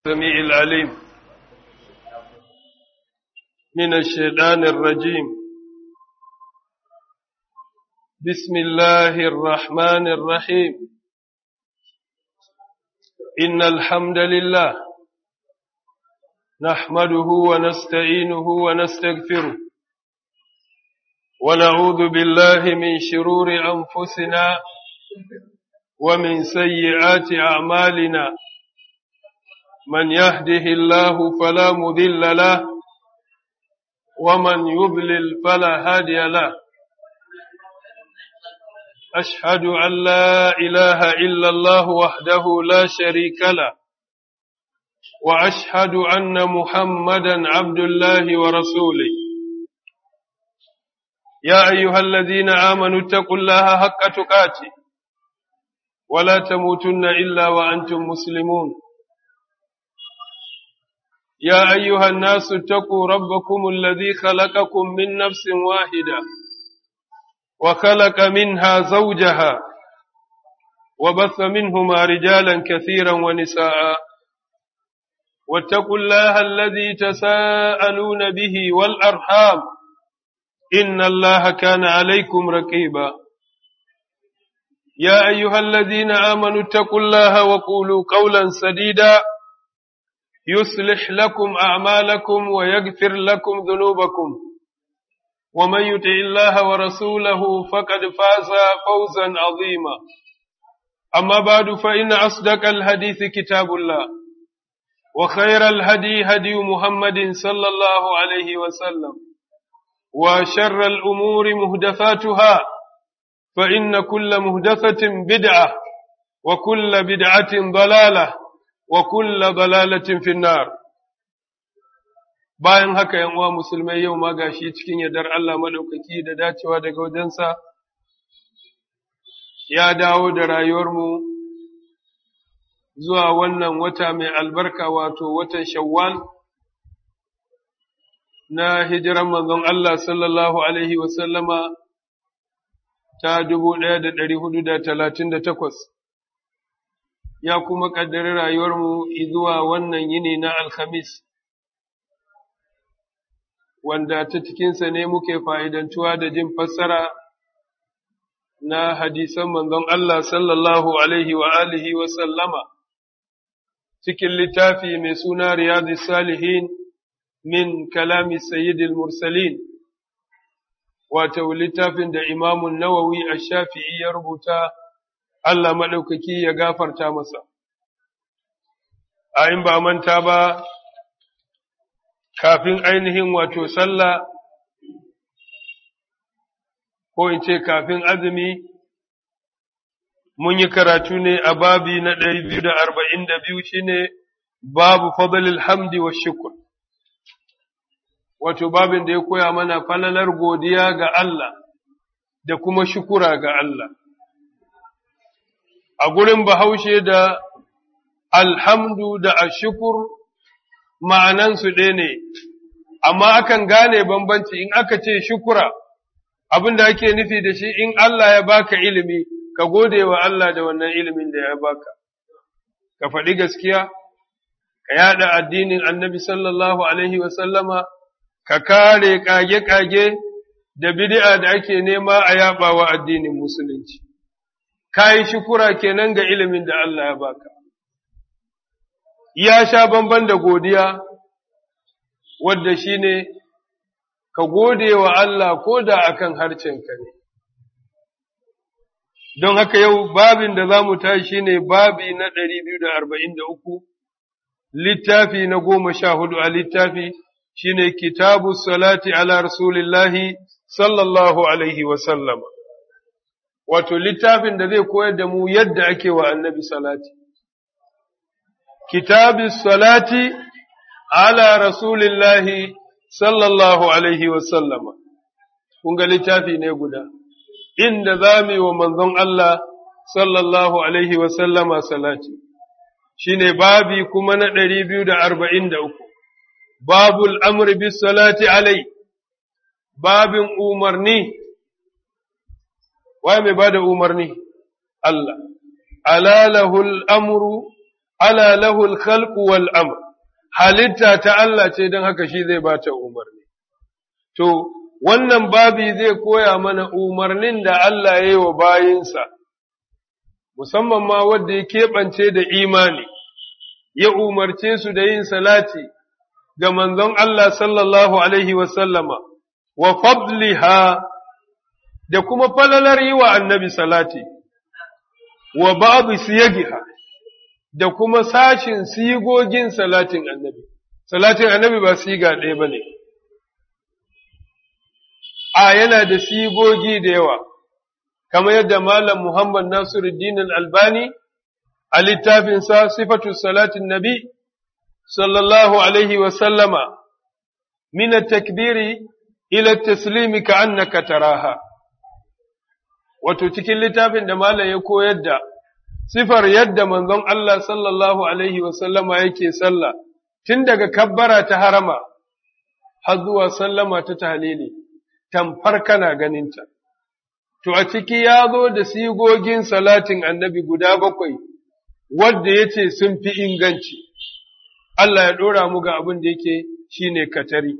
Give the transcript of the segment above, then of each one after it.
السميع العليم من الشيطان الرجيم بسم الله الرحمن الرحيم إن الحمد لله نحمده ونستعينه ونستغفره ونعوذ بالله من شرور أنفسنا ومن سيئات أعمالنا من يهده الله فلا مذل له ومن يضلل فلا هادي له أشهد أن لا إله إلا الله وحده لا شريك له وأشهد أن محمدا عبد الله ورسوله يا أيها الذين آمنوا اتقوا الله حق تقاته ولا تموتن إلا وأنتم مسلمون يا أيها الناس اتقوا ربكم الذي خلقكم من نفس واحدة وخلق منها زوجها وبث منهما رجالا كثيرا ونساء واتقوا الله الذي تساءلون به والأرحام إن الله كان عليكم رقيبا يا أيها الذين آمنوا اتقوا الله وقولوا قولا سديدا يصلح لكم أعمالكم ويغفر لكم ذنوبكم ومن يطع الله ورسوله فقد فاز فوزا عظيما أما بعد فإن أصدق الحديث كتاب الله وخير الهدي هدي محمد صلى الله عليه وسلم وشر الأمور مهدفاتها فإن كل مهدفة بدعة وكل بدعة ضلالة wa kulla balalatin finnar bayan haka yan uwa musulmai yau ma gashi cikin yardar Allah madaukaki da dacewa daga wajensa ya dawo da rayuwarmu zuwa wannan wata mai albarka wato watan shawwal na hijiran manzon Allah sallallahu alaihi wasallama ta dubu ɗaya da ɗari hudu da talatin da takwas ya kuma ƙaddari rayuwarmu zuwa wannan yini na Alhamis, wanda ta cikinsa ne muke fa'idantuwa da jin fassara na hadisan manzon Allah sallallahu Alaihi wa alihi wa sallama, cikin littafi mai suna Riyadu Salihin min kalami Sayyidil Mursalin, wato littafin da imamun Nawawi a shafi'i ya rubuta. Allah maɗaukaki ya gafarta masa. A in ba manta ba, kafin ainihin wato sallah, ko in ce kafin azumi, mun yi karatu ne a babi na ɗari biyu da arba'in da biyu shi ne babu fadalil hamdi wa shukur. Wato babin da ya koya mana falalar godiya ga Allah da kuma shukura ga Allah. a gurin bahaushe da alhamdu da ashukur ma'anansu ɗaya ne, amma akan gane bambanci in aka ce shukura, abin da ake nufi da shi in Allah ya baka ilimi, ka gode wa Allah da wannan ilimin da ya baka, ka faɗi gaskiya, ka yaɗa addinin annabi sallallahu Alaihi wasallama, ka kare ƙage-ƙage da bid'a da ake nema a yaɓa wa addinin musulunci. ka yi shukura kenan ga ilimin da Allah ya baka. Ya sha bamban da godiya, wadda shi ne, ka gode wa Allah ko da akan harcenka ne. Don haka yau babin da za mu tashi shi ne babi na ɗari biyu da arba'in da uku, littafi na goma sha hudu a littafi shi ne kitabu salati ala rasulillahi sallallahu alaihi wasallama. wato littafin da zai koyar da mu yadda ake wa annabi salati. Kitabi salati ala rasulillahi sallallahu alaihi wasallama, kun ga littafi ne guda, inda za mu yi wa manzon Allah sallallahu alaihi wasallama salati, shi ne babi kuma na ɗari biyu da arba'in da uku, babul amri bis salati alai, babin umarni waye mai bada umarni Allah ala lahul amru ala lahul khalqu wal amr halitta ta Allah ce don haka shi zai ba ta umarni to wannan babi zai koya mana umarnin da Allah ya yi wa bayinsa musamman ma wanda ya keɓance da imani ya umarce su da yin salati ga manzon Allah sallallahu alaihi wasallama wa fadliha da kuma falalar yi wa annabi salati wa babu siyagiha da kuma sashin sigogin salatin annabi salatin annabi ba siga ɗaya ba ne a yana da sigogi da yawa kamar yadda malam muhammad nasiruddin albani a littafinsa sifatu salatin nabi sallallahu alaihi wasallama min takbiri ila taslimi ka annaka taraha wato cikin littafin da malam ya koyar da sifar yadda manzon Allah sallallahu alaihi wasallama yake sallah tun daga kabbara ta harama har zuwa sallama ta tahlili tamfar kana ganinta to a ciki ya zo da sigogin salatin annabi guda bakwai wadda ya ce sun fi inganci Allah ya ɗora mu ga abin da yake shine katari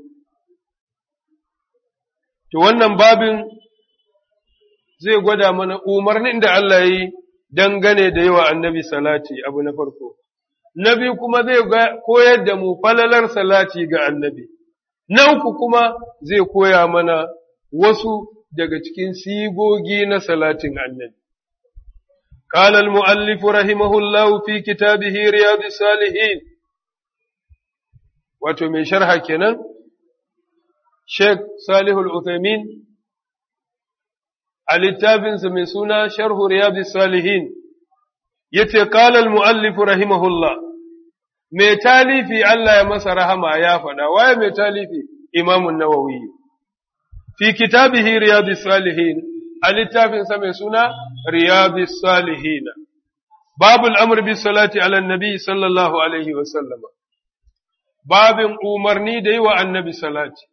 to wannan babin zai gwada mana umarnin da Allah ya yi dangane da yawa annabi salati abu na farko. Na biyu kuma zai koyar da mu falalar salati ga annabi. Na uku kuma zai koya mana wasu daga cikin sigogi na salatin annabi. قال المؤلف رحمه الله في كتابه رياض الصالحين wato mai sharha kenan Sheikh Salihul Uthaymin a littafinsa mai suna Sharhu Riyadis Salihin yace qala al-muallif rahimahullah mai talifi Allah ya masa rahama ya faɗa waye mai talifi Imam an-Nawawi fi kitabihi Riyadis Salihin a littafinsa mai suna Riyadis Salihin babul amr bis salati ala nabi sallallahu alaihi wa sallama babin umarni da yi wa annabi salati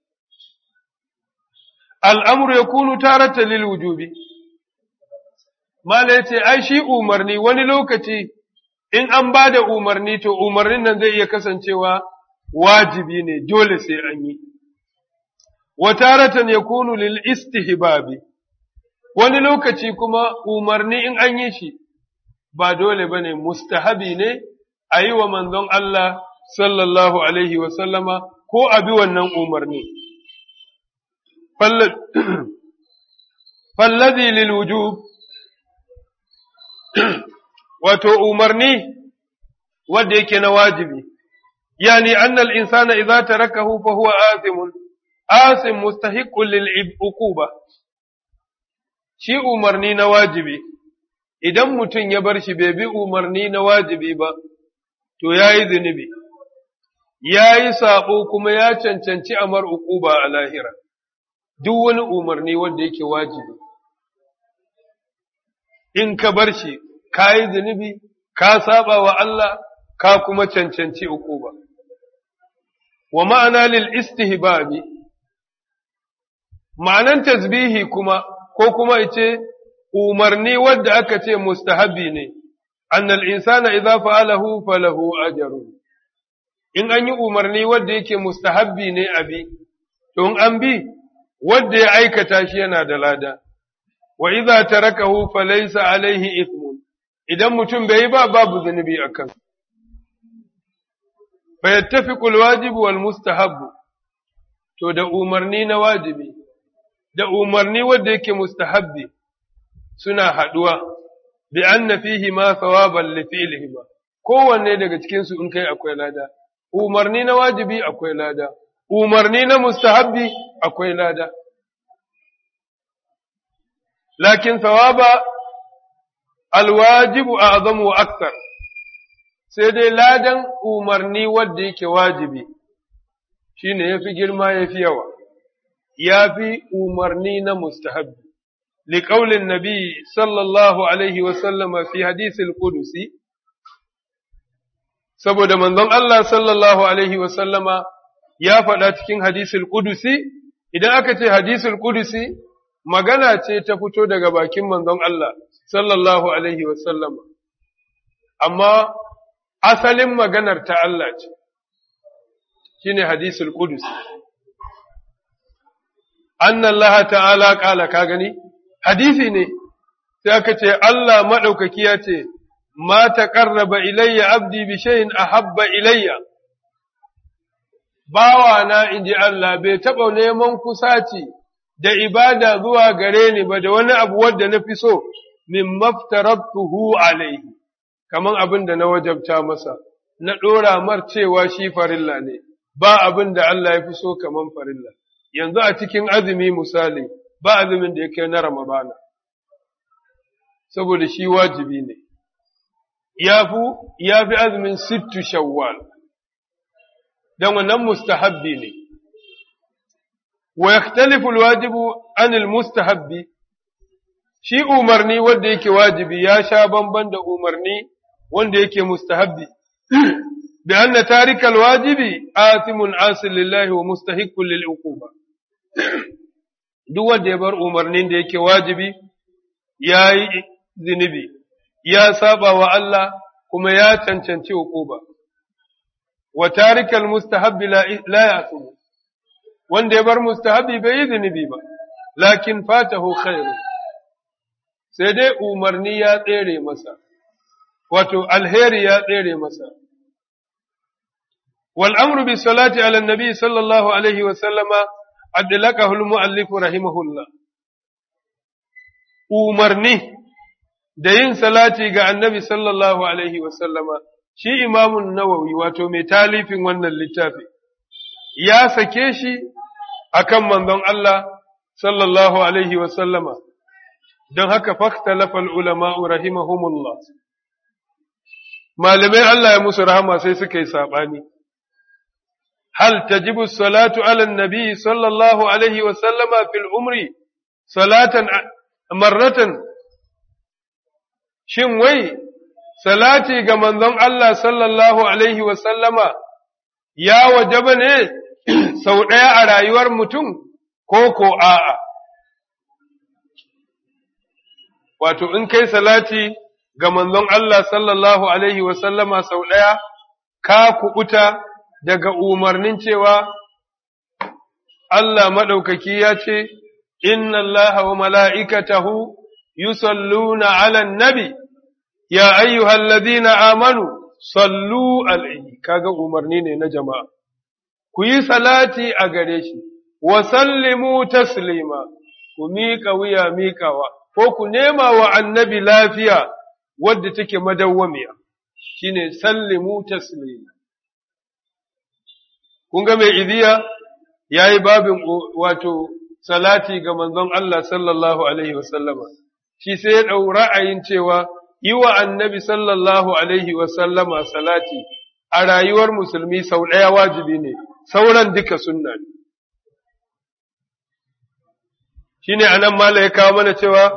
al'amuru ya kunu tarata lil wujubi. Mala ya ce, ai, shi umarni wani lokaci in an ba da umarni to umarnin nan zai iya kasancewa wajibi ne, dole sai an yi. Wa taratan ya kunu lil istihbabi wani lokaci kuma umarni in an yi shi ba dole ba ne, mustahabi ne a yi wa manzon Allah sallallahu Alaihi wasallama ko a bi wannan umarni. fallazi lil wujub wato umarni wanda yake na wajibi yani annal insana idza tarakahu fa huwa athimun asim mustahiqqun lil uquba shi umarni na wajibi idan mutum ya bar shi bai bi umarni na wajibi ba to yayi zunubi yayi sabo kuma ya cancanci amar uquba a lahira duk wani umarni wanda yake wajibi in ka bar shi ka yi zunubi ka saba wa Allah ka kuma cancanci uquba wa ma'ana lil istihbabi ma'anan tasbihi kuma ko kuma yace umarni wanda aka ce mustahabi ne annal insana idza fa'alahu falahu ajrun in an yi umarni wanda yake mustahabbi ne abi to in an bi wanda ya aikata shi yana da lada wa idza tarakahu falaysa alaihi ithmun idan mutum bai yi ba babu zunubi akan fa yattafiqu alwajib wal mustahab to da umarni na wajibi da umarni wanda yake mustahabbi suna haduwa bi anna fihi ma thawaban li fi'lihima kowanne daga cikin su in kai akwai lada umarni na wajibi akwai lada umarni na mustahabbi akwai lada lakin thawaba alwajibu a'zamu wa akthar sai dai ladan umarni wanda yake wajibi shine yafi girma yafi yawa yafi umarni na mustahabbi لقول النبي صلى الله عليه وسلم في حديث القدسي saboda manzon Allah sallallahu alaihi wasallama ya faɗa cikin hadisul kudusi idan aka ce hadisul kudusi magana ce ta fito daga bakin manzon Allah sallallahu alaihi wasallama amma asalin maganar ta Allah ce shine hadisul qudus anna Allah ta'ala kala ka gani hadisi ne sai aka ce Allah madaukaki ya ce ma taqarraba ilayya abdi bi shay'in ahabba ilayya bawa na inji Allah bai taɓa neman kusaci da ibada zuwa gare ni ba da wani abu wadda na fi so min maftaratuhu alaihi kaman abin da na wajabta masa na ɗora mar cewa shi farilla ne ba abin da Allah ya fi so kaman farilla yanzu a cikin azumi misali ba azumin da ya kai na ramadana saboda shi wajibi ne ya fi azumin sittu shawwal dan wannan mustahabbi ne wa yakhtalifu alwajibu an almustahabbi shi umarni wanda yake wajibi ya sha bamban da umarni wanda yake mustahabbi bi anna tarika alwajibi athimun asil lillahi wa mustahiqqun lil uquba duk wanda ya bar umarnin da yake wajibi yayi zinubi ya saba wa Allah kuma ya cancanci uquba wa tarikal mustahabbi la ya'tubu wanda ya bar mustahabbi bai yi zunubi ba lakin fatahu khairu sai dai umarni ya tsere masa wato alheri ya tsere masa wal amru bis salati ala nabi sallallahu alaihi wa sallama adlaqahu al muallif rahimahullah umarni da yin salati ga annabi sallallahu alaihi wa sallama shi imamun nawawi wato mai talifin wannan littafi ya sake shi akan manzon Allah sallallahu alaihi wa sallama don haka fakhtalafa ulama'u rahimahumullah malamai Allah ya musu rahama sai suka yi sabani hal tajibu salatu ala nabi sallallahu alaihi wa sallama fil umri salatan marratan shin wai salati ga manzon Allah sallallahu Alaihi wasallama ya wajaba ne sau ɗaya a rayuwar mutum ko ko a'a. Wato, in kai salati ga manzon Allah sallallahu Alaihi wasallama sau ɗaya, ka kuɓuta daga umarnin cewa Allah maɗaukaki ya ce, Inna Allah wa mala'ikatahu yusalluna ala nabi. ya ayyuhal ladina amanu sallu alaihi kaga umarni ne na jama'a ku yi salati a gare shi wa sallimu taslima ku miƙa wuya miƙawa ko ku nema wa annabi lafiya wadda take madawwamiya shine sallimu taslima kun ga mai idiya yayi babin wato salati ga manzon Allah sallallahu alaihi wasallama shi sai ya ɗau ra'ayin cewa yi wa annabi sallallahu alaihi wasallama salati a rayuwar musulmi sau ɗaya wajibi ne, sauran duka sunna ne. Shi ne a nan mala ya kawo mana cewa,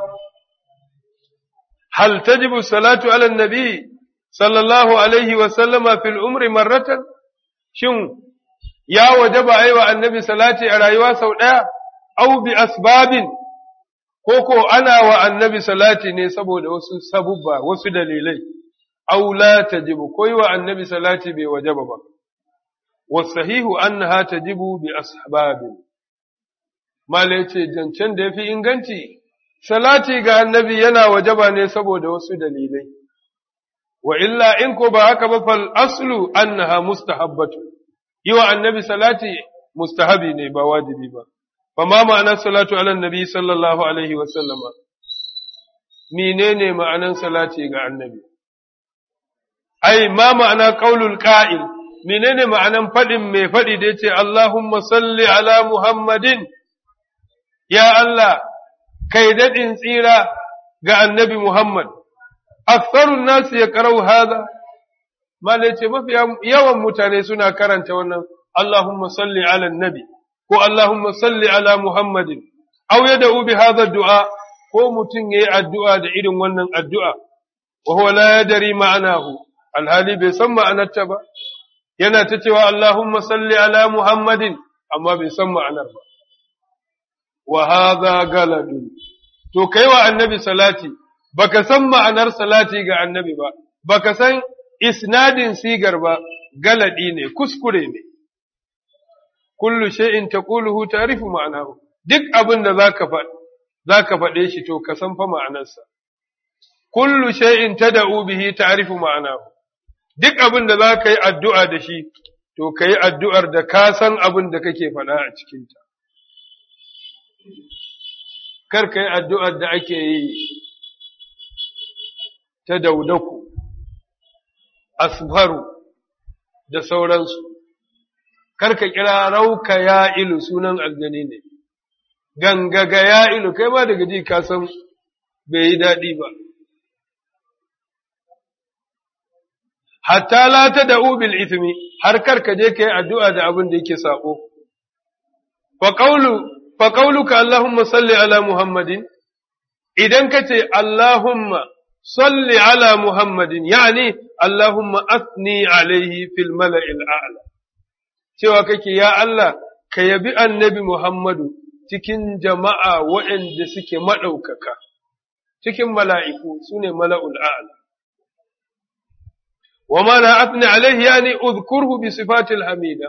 Hal tajibu salatu ala nabi sallallahu alaihi wasallama fil umri marratan, shin ya waje ba a yi wa annabi salati a rayuwa sau ɗaya, au bi asbabin ko ko ana wa annabi salati ne saboda wasu sabubba wasu dalilai aw la tajibu ko yi wa annabi salati bai wajaba ba wasahihu annaha tajibu bi asbabin mala yace jancen da yafi inganci salati ga annabi yana wajaba ne saboda wasu dalilai wa illa in ko ba haka ba fal aslu annaha mustahabbatu yi wa annabi salati mustahabi ne ba wajibi ba فما معنى الصلاة على النبي صلى الله عليه وسلم menene ma'anan salati ga annabi ai ma ma'ana qaulul qa'il menene ma'anan fadin mai fadi da yace Allahumma salli ala Muhammadin ya Allah kai dadin tsira ga annabi Muhammad aktharun nas yaqra'u hadha mala yace mafi yawan mutane suna karanta wannan Allahumma salli ala nabi ko Allahumma salli ala Muhammadin, aw ya da'u bi hadha du'a ko mutum yayi addu'a da irin wannan addu'a, wa huwa la yadri ma'anahu, alhali bai san ma'anarta ba, yana ta cewa Allahumma salli ala Muhammadin, amma bai san ma'anar ba. Wa hadha galadun, to kai wa annabi salati, baka san ma'anar salati ga annabi ba, baka san isnadin sigar ba galadi ne kuskure ne kullu shay'in taquluhu ta'rifu ma'anahu duk abin da zaka faɗa zaka faɗe shi to ka san fa ma'anarsa kullu shay'in tad'u bihi ta'rifu ma'anahu duk abin da zaka yi addu'a da shi to kai addu'ar da ka san abin da kake faɗa a cikin ta kar kai addu'ar da ake yi ta daudaku asfaru da sauransu karka kira rauka ya ilu sunan aljani ne gangaga ya ilu kai ma daga ji ka san bai yi daɗi ba hatta la ta da ubil ithmi har karka je ka yi addu'a da abin da yake saƙo fa ƙauluka Allahumma salli ala Muhammadin idan ka ce Allahumma salli ala Muhammadin yani Allahumma asni alaihi fil mala'il a'la cewa kake ya Allah ka yabi annabi Muhammadu cikin jama'a waɗanda suke maɗaukaka, cikin mala'iku su ne mala'ul a'la. Wa mana afni alaihi ya ne uzkurhu bi sifatil hamida.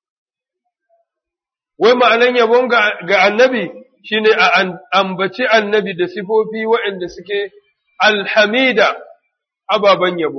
Wai ma'anan yabon ga annabi shi ne a ambaci annabi da sifofi waɗanda suke alhamida ababen yabo.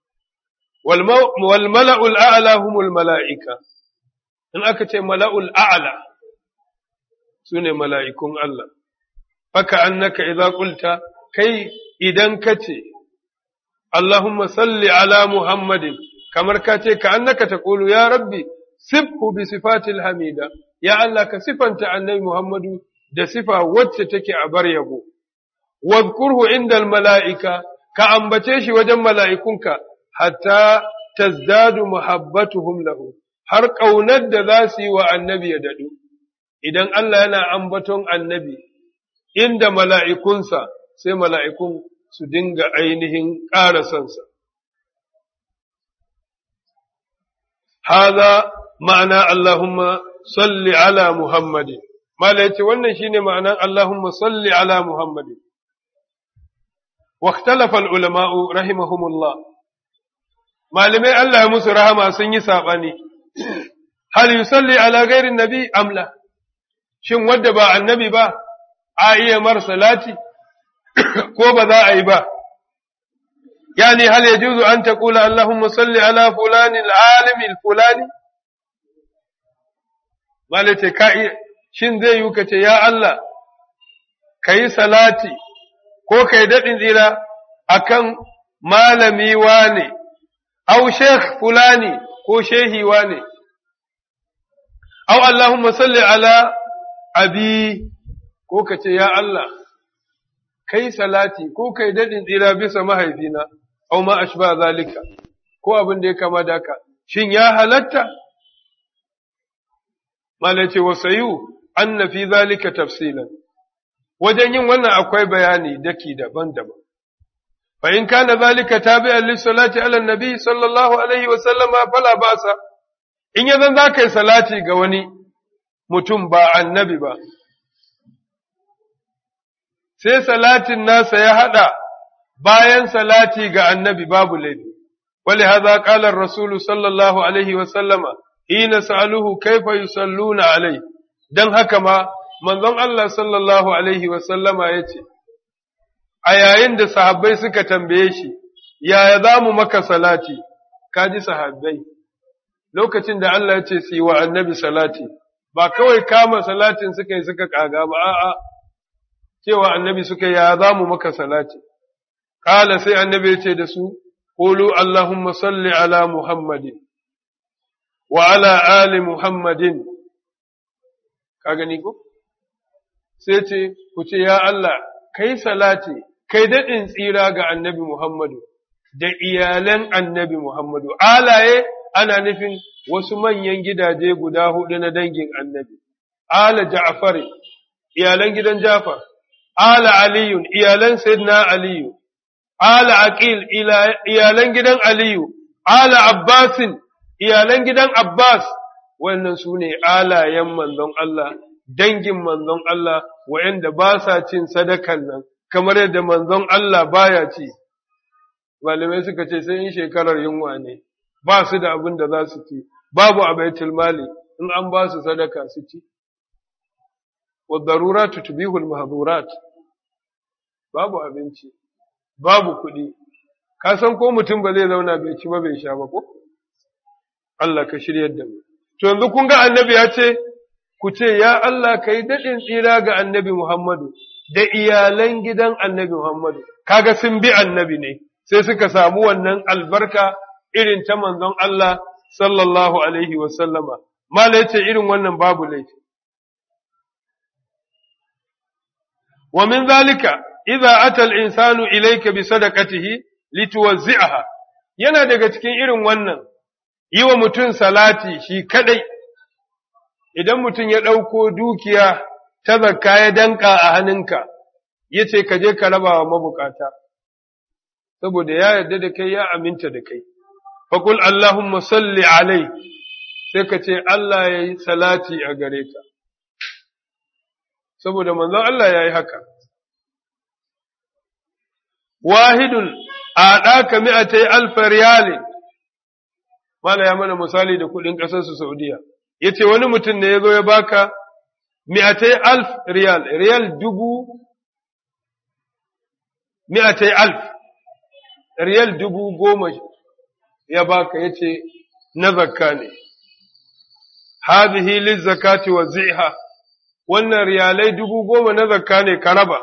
Wal mala'ul a'la humul mala'ika. in aka ce mala'ul a'ala su ne mala'ikun Allah, faka annaka idza qulta kai idan ka ce, Allahumma salli ala Muhammadin, kamar ka ce ka annaka ta ƙulu ya rabbi, sifhu bi sifatil hamida, ya Allah ka sifanta annabi Muhammadu da sifa wacce take a bar yabo, wadkurhu indal mala'ika, ka ambace shi wajen mala'ikunka, hatta tazdadu muhabbatuhum lahu. har ƙaunar da za su yi wa annabi ya daɗu, idan Allah yana ambaton annabi, inda mala'ikunsa sai mala'ikun su dinga ainihin ƙara sansa. Haza ma'ana Allahumma salli ala Muhammadin, Mala ce wannan shi ne ma'anan Allahumma salli ala Muhammadin. واختلف العلماء رحمهم الله malamai Allah ya musu rahama sun yi saɓani hal yusalli ala gairin nabi amla shin wadda ba annabi ba a iya mar salati ko ba za a yi ba yani hal yajuzu an taqula allahumma salli ala fulani alalim fulani malace ka iya shin zai yi kace ya Allah kai salati ko kai dadin tsira akan malami wane au sheikh fulani ko shehi wane Au Allahumma salli ala abi ko ka ce, Ya Allah, kai salati ko kai daɗin tsira bisa mahaifina, au ma ashba zalika, ko abin da ya kama da ka, shin ya halatta? Malace wa sayu, an na fi zalika tafsilan, wajen yin wannan akwai bayani daki daban-daban. Fa in kana zalika tabi'an lissalati ala nabi sallallahu alaihi wa sallama fala basa. in ya zan za ka yi salati ga wani mutum ba annabi ba, sai salatin nasa ya haɗa bayan salati ga annabi babu laifi, wale haza ƙalar Rasulu sallallahu Alaihi wasallama, hina sa'aluhu kaifa yusalluna alai, don haka ma manzon Allah sallallahu Alaihi wasallama ya ce, A yayin da sahabbai suka tambaye shi, yaya za mu maka salati, ka ji sahabbai. lokacin da Allah ya ce su yi wa annabi salati, ba kawai kama salatin suka yi suka kaga ba, a'a, cewa annabi suka ya za mu maka salati. Kala sai annabi ya ce da su, Kulu Allahumma salli ala Muhammadin, wa ala ali Muhammadin, ka gani ko? Sai ce, ku ce, Ya Allah, kai salati, kai daɗin tsira ga annabi Muhammadu, da iyalan annabi Muhammadu, alaye ana nufin wasu manyan gidaje guda hudu na dangin annabi, ala Ja'far, iyalan gidan Ja'far, ala Aliyun, iyalan Sayyidina Aliyu, ala Aqil, iyalan gidan Aliyu, ala Abbasin, iyalan gidan Abbas, wannan su ne alayen manzon Allah, dangin manzon Allah, wa'yanda ba sa cin sadakan nan, kamar yadda manzon Allah baya ci. malamai suka ce sai in shekarar yunwa ne ba su da abin da za su ci babu a baitul mali in an ba su sadaka su ci wa daruratu tubihul mahdurat babu abinci babu kuɗi ka san ko mutum ba zai zauna bai ci ba bai sha ba ko Allah ka shiryar da mu to yanzu kun ga annabi ya ce ku ce ya Allah kai daɗin tsira ga annabi Muhammadu da iyalan gidan annabi Muhammadu kaga sun bi annabi ne sai suka samu wannan albarka irin ta manzon Allah sallallahu alaihi wa sallama mala yace irin wannan babu laifi wa min zalika idza ata al-insanu ilayka bi sadaqatihi lituwazzi'aha yana daga cikin irin wannan yi wa mutum salati shi kadai idan mutum ya ɗauko dukiya ta zakka ya danka a hannunka ya ce ka je ka raba wa mabukata saboda ya yarda da kai ya aminta da kai faƙul Allahumma salli alai sai ka ce Allah ya yi salati a gare ka saboda manzon Allah ya yi haka wahidun a ɗaka mi'atai alfa riyalin mala ya mana misali da kuɗin ƙasarsu Saudiya ya ce wani mutum ne ya zo ya baka mi'atai alf riyal riyal dubu mi'atai alf riyal dubu goma ya baka ya ce na zakka ne hadhihi lizzakati wa ziha wannan riyalai dubu goma na zakka ne ka raba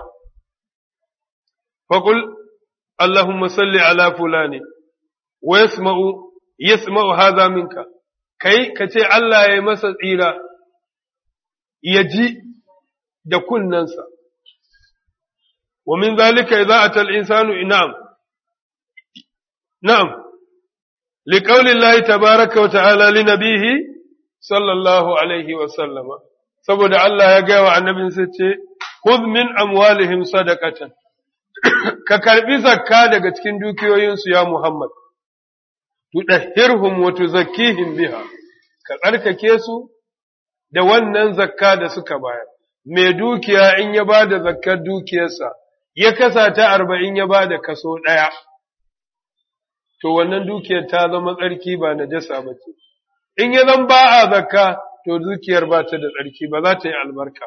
faqul allahumma salli ala fulani wa yasma'u yasma'u hadha minka kai ka ce Allah ya yi masa tsira ya ji da kunnensa wa min zalika idza ata al-insanu inam na'am liqawli Allah tabaaraka wa ta'ala li nabihi sallallahu alaihi wa sallama saboda Allah ya gaya wa annabin sai ce khudh min amwalihim sadaqatan ka karbi zakka daga cikin dukiyoyinsu ya Muhammad tudahhirhum wa tuzakkihim biha ka tsarkake su da wannan zakka da suka bayar mai dukiya in ya ba da zakkar dukiyarsa ya kasa ta arba'in ya ba da kaso ɗaya to wannan dukiyar ta zama tsarki ba na jasa ba ce in ya zan ba a zakka to dukiyar ba ta da tsarki ba za ta yi albarka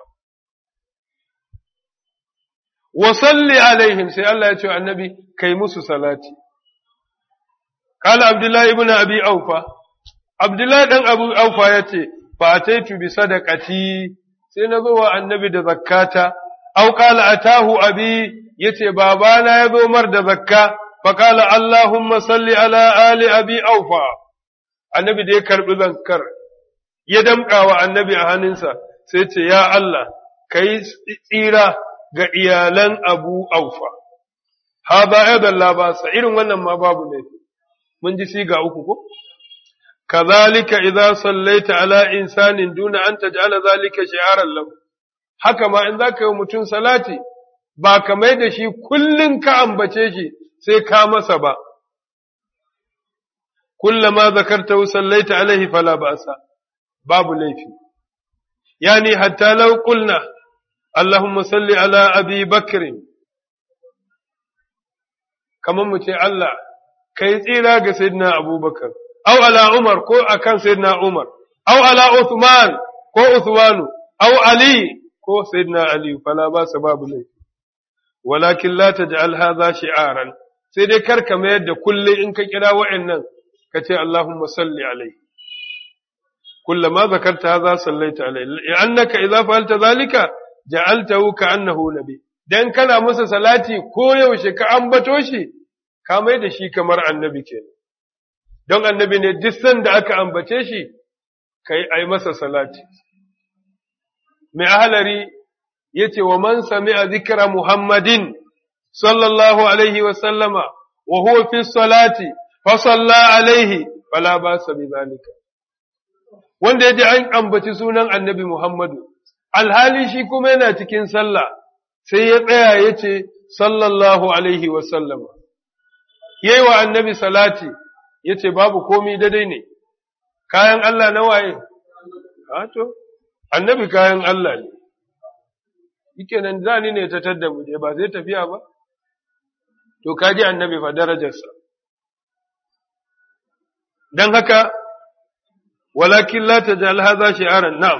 wa salli alaihim sai Allah ya ce annabi kai musu salati قال عبد الله ابن أبي أوفى عبد الله بن أبو أوفى يتي فأتيت بصدقتي سنذو النبي da zakata أو قال أتاه أبي يتي بابانا يذو مرد زكاة فقال اللهم صل على آل أبي أوفى النبي دي كرب ذكر يدمقى والنبي أهننسا سيتي يا الله كي tsira ga iyalan Abu Aufa. Haza aidan la ba sa irin wannan ma babu laifi. mun ji siga uku ko kazalika idza sallaita ala insanin duna an taj'ala zalika shi'aran lahu haka ma in zaka yi mutum salati ba ka mai da shi kullun ka ambace shi sai ka masa ba kullama zakarta sallaita alaihi fala ba'sa babu laifi yani hatta law qulna اللهم صل على أبي بكر كما متي الله kai tsira ga Sayyidina Abubakar, au ala Umar ko akan Sayyidina Umar, au ala Uthman ko Uthmanu, au Ali ko Sayyidina Ali, fala ba su babu laifi. Walakin la taj'al hadha shi'aran, sai dai kar ka mayar da kulle in ka kira wa'annan ka ce Allahumma salli alaihi. كلما ذكرت هذا صليت عليه لأنك إذا فعلت ذلك جعلته كأنه نبي dan kana masa salati ko yaushe ka ambato shi ka mai da shi kamar annabi kenan don annabi ne duk sanda aka ambace shi kai ai masa salati mai ahalari yace wa man sami'a zikra muhammadin sallallahu alaihi wa sallama wa huwa fi salati fa salla alaihi fala basa bi zalika wanda yaji an ambaci sunan annabi muhammadu alhali shi kuma yana cikin sallah sai ya tsaya yace sallallahu alaihi wa sallama yayi wa annabi salati yace babu komai daidai ne kayan Allah na waye to annabi kayan Allah ne yake nan zani ne ta tadda mu ba zai tafiya ba to kaji annabi fa darajarsa dan haka walakin la tajal hadha shi'aran na'am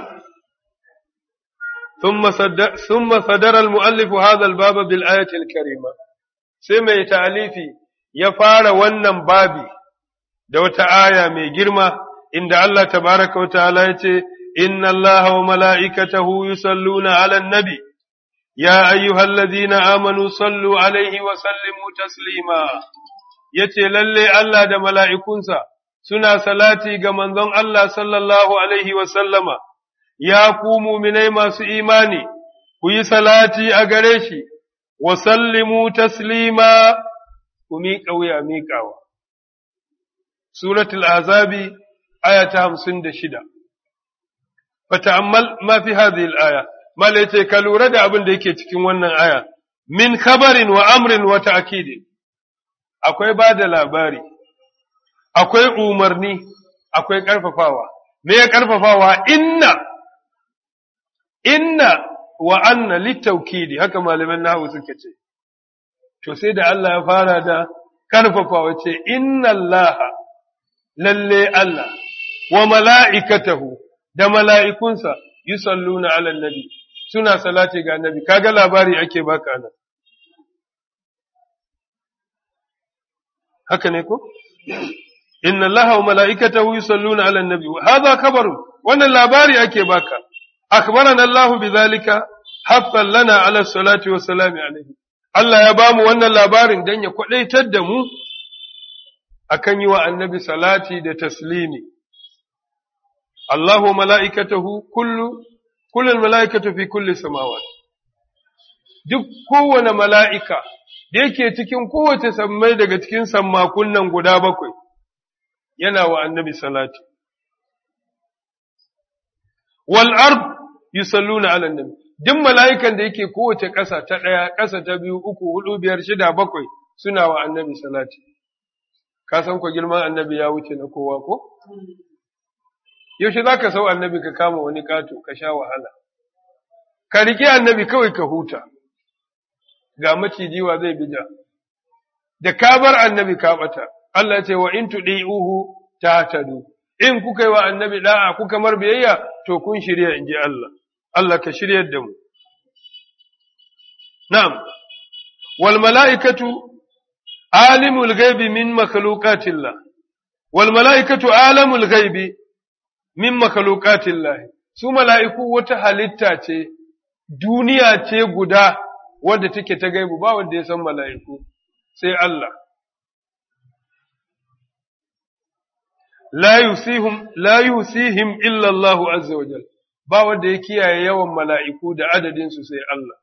ثم صدر ثم صدر المؤلف هذا الباب بالآية الكريمة sai mai ta'alifi ya fara wannan babi da wata aya mai girma inda Allah tabaraka wa ta'ala ya ce, Inna Allah wa mala'ikatahu yusalluna ala nabi, ya ayyuhallazina amanu sallu alaihi wa sallimu taslima, ya ce lalle Allah da mala'ikunsa suna salati ga manzon Allah sallallahu alaihi wa sallama, ya ku muminai masu imani, ku yi salati a gare shi. وسلموا تسليما وميقا ويا ميقاوا سورة الأعزاب آية همسن دشدة فتأمل ما في هذه الآية ما ليتي كالورة أبن ديكي تكين ونن آية من خبر وأمر وتأكيد akwai ba da labari, akwai umarni, akwai ƙarfafawa, me ya ƙarfafawa inna, inna wa anna littaukidi haka malaman nahu suka ce to sai da Allah ya fara da karfafa wace inna Allah lalle Allah wa mala'ikatahu da mala'ikunsa yusalluna ala nabi suna salati ga nabi kaga labari ake baka nan haka ne ko inna Allah wa mala'ikatahu yusalluna ala nabi hadha khabaru wannan labari ake baka أخبرنا الله بذلك حفا لنا على الصلاة والسلام عليه Allah ya bamu wannan labarin don ya kwaɗaitar da mu akan yi wa annabi salati da taslimi. Allahu mala'ikatahu kullu, kullum mala'ikatu fi kulli samawa. Duk kowane mala'ika da yake cikin kowace sammai daga cikin sammakun nan guda bakwai, yana wa annabi salati. Wal ard yusalluna ala nabi duk mala'ikan da yake kowace ƙasa ta ɗaya ƙasa ta biyu uku hudu biyar shida bakwai suna wa annabi salati ka san ko girman annabi ya wuce na kowa ko yaushe za ka sau annabi ka kama wani ƙato ka sha wahala ka riƙe annabi kawai ka huta ga macijiwa zai bija da ka bar annabi ka ɓata Allah ce wa in tuɗi'uhu ta tadu in kuka yi wa annabi da'a kuka mar biyayya to kun shirya in ji Allah Allah ka shiryar da mu. Na'am, wal mala'ikatu alimul gaibi min makhluqatillah wal mala'ikatu alamul gaibi min makhluqatillah su mala'iku wata halitta ce, duniya ce guda wadda take ta gaibu ba wanda ya san mala'iku, sai Allah. La yusihim, la yusihim illa Allahu azza wa jalla. ba wanda ya kiyaye yawan mala'iku da adadinsu sai Allah.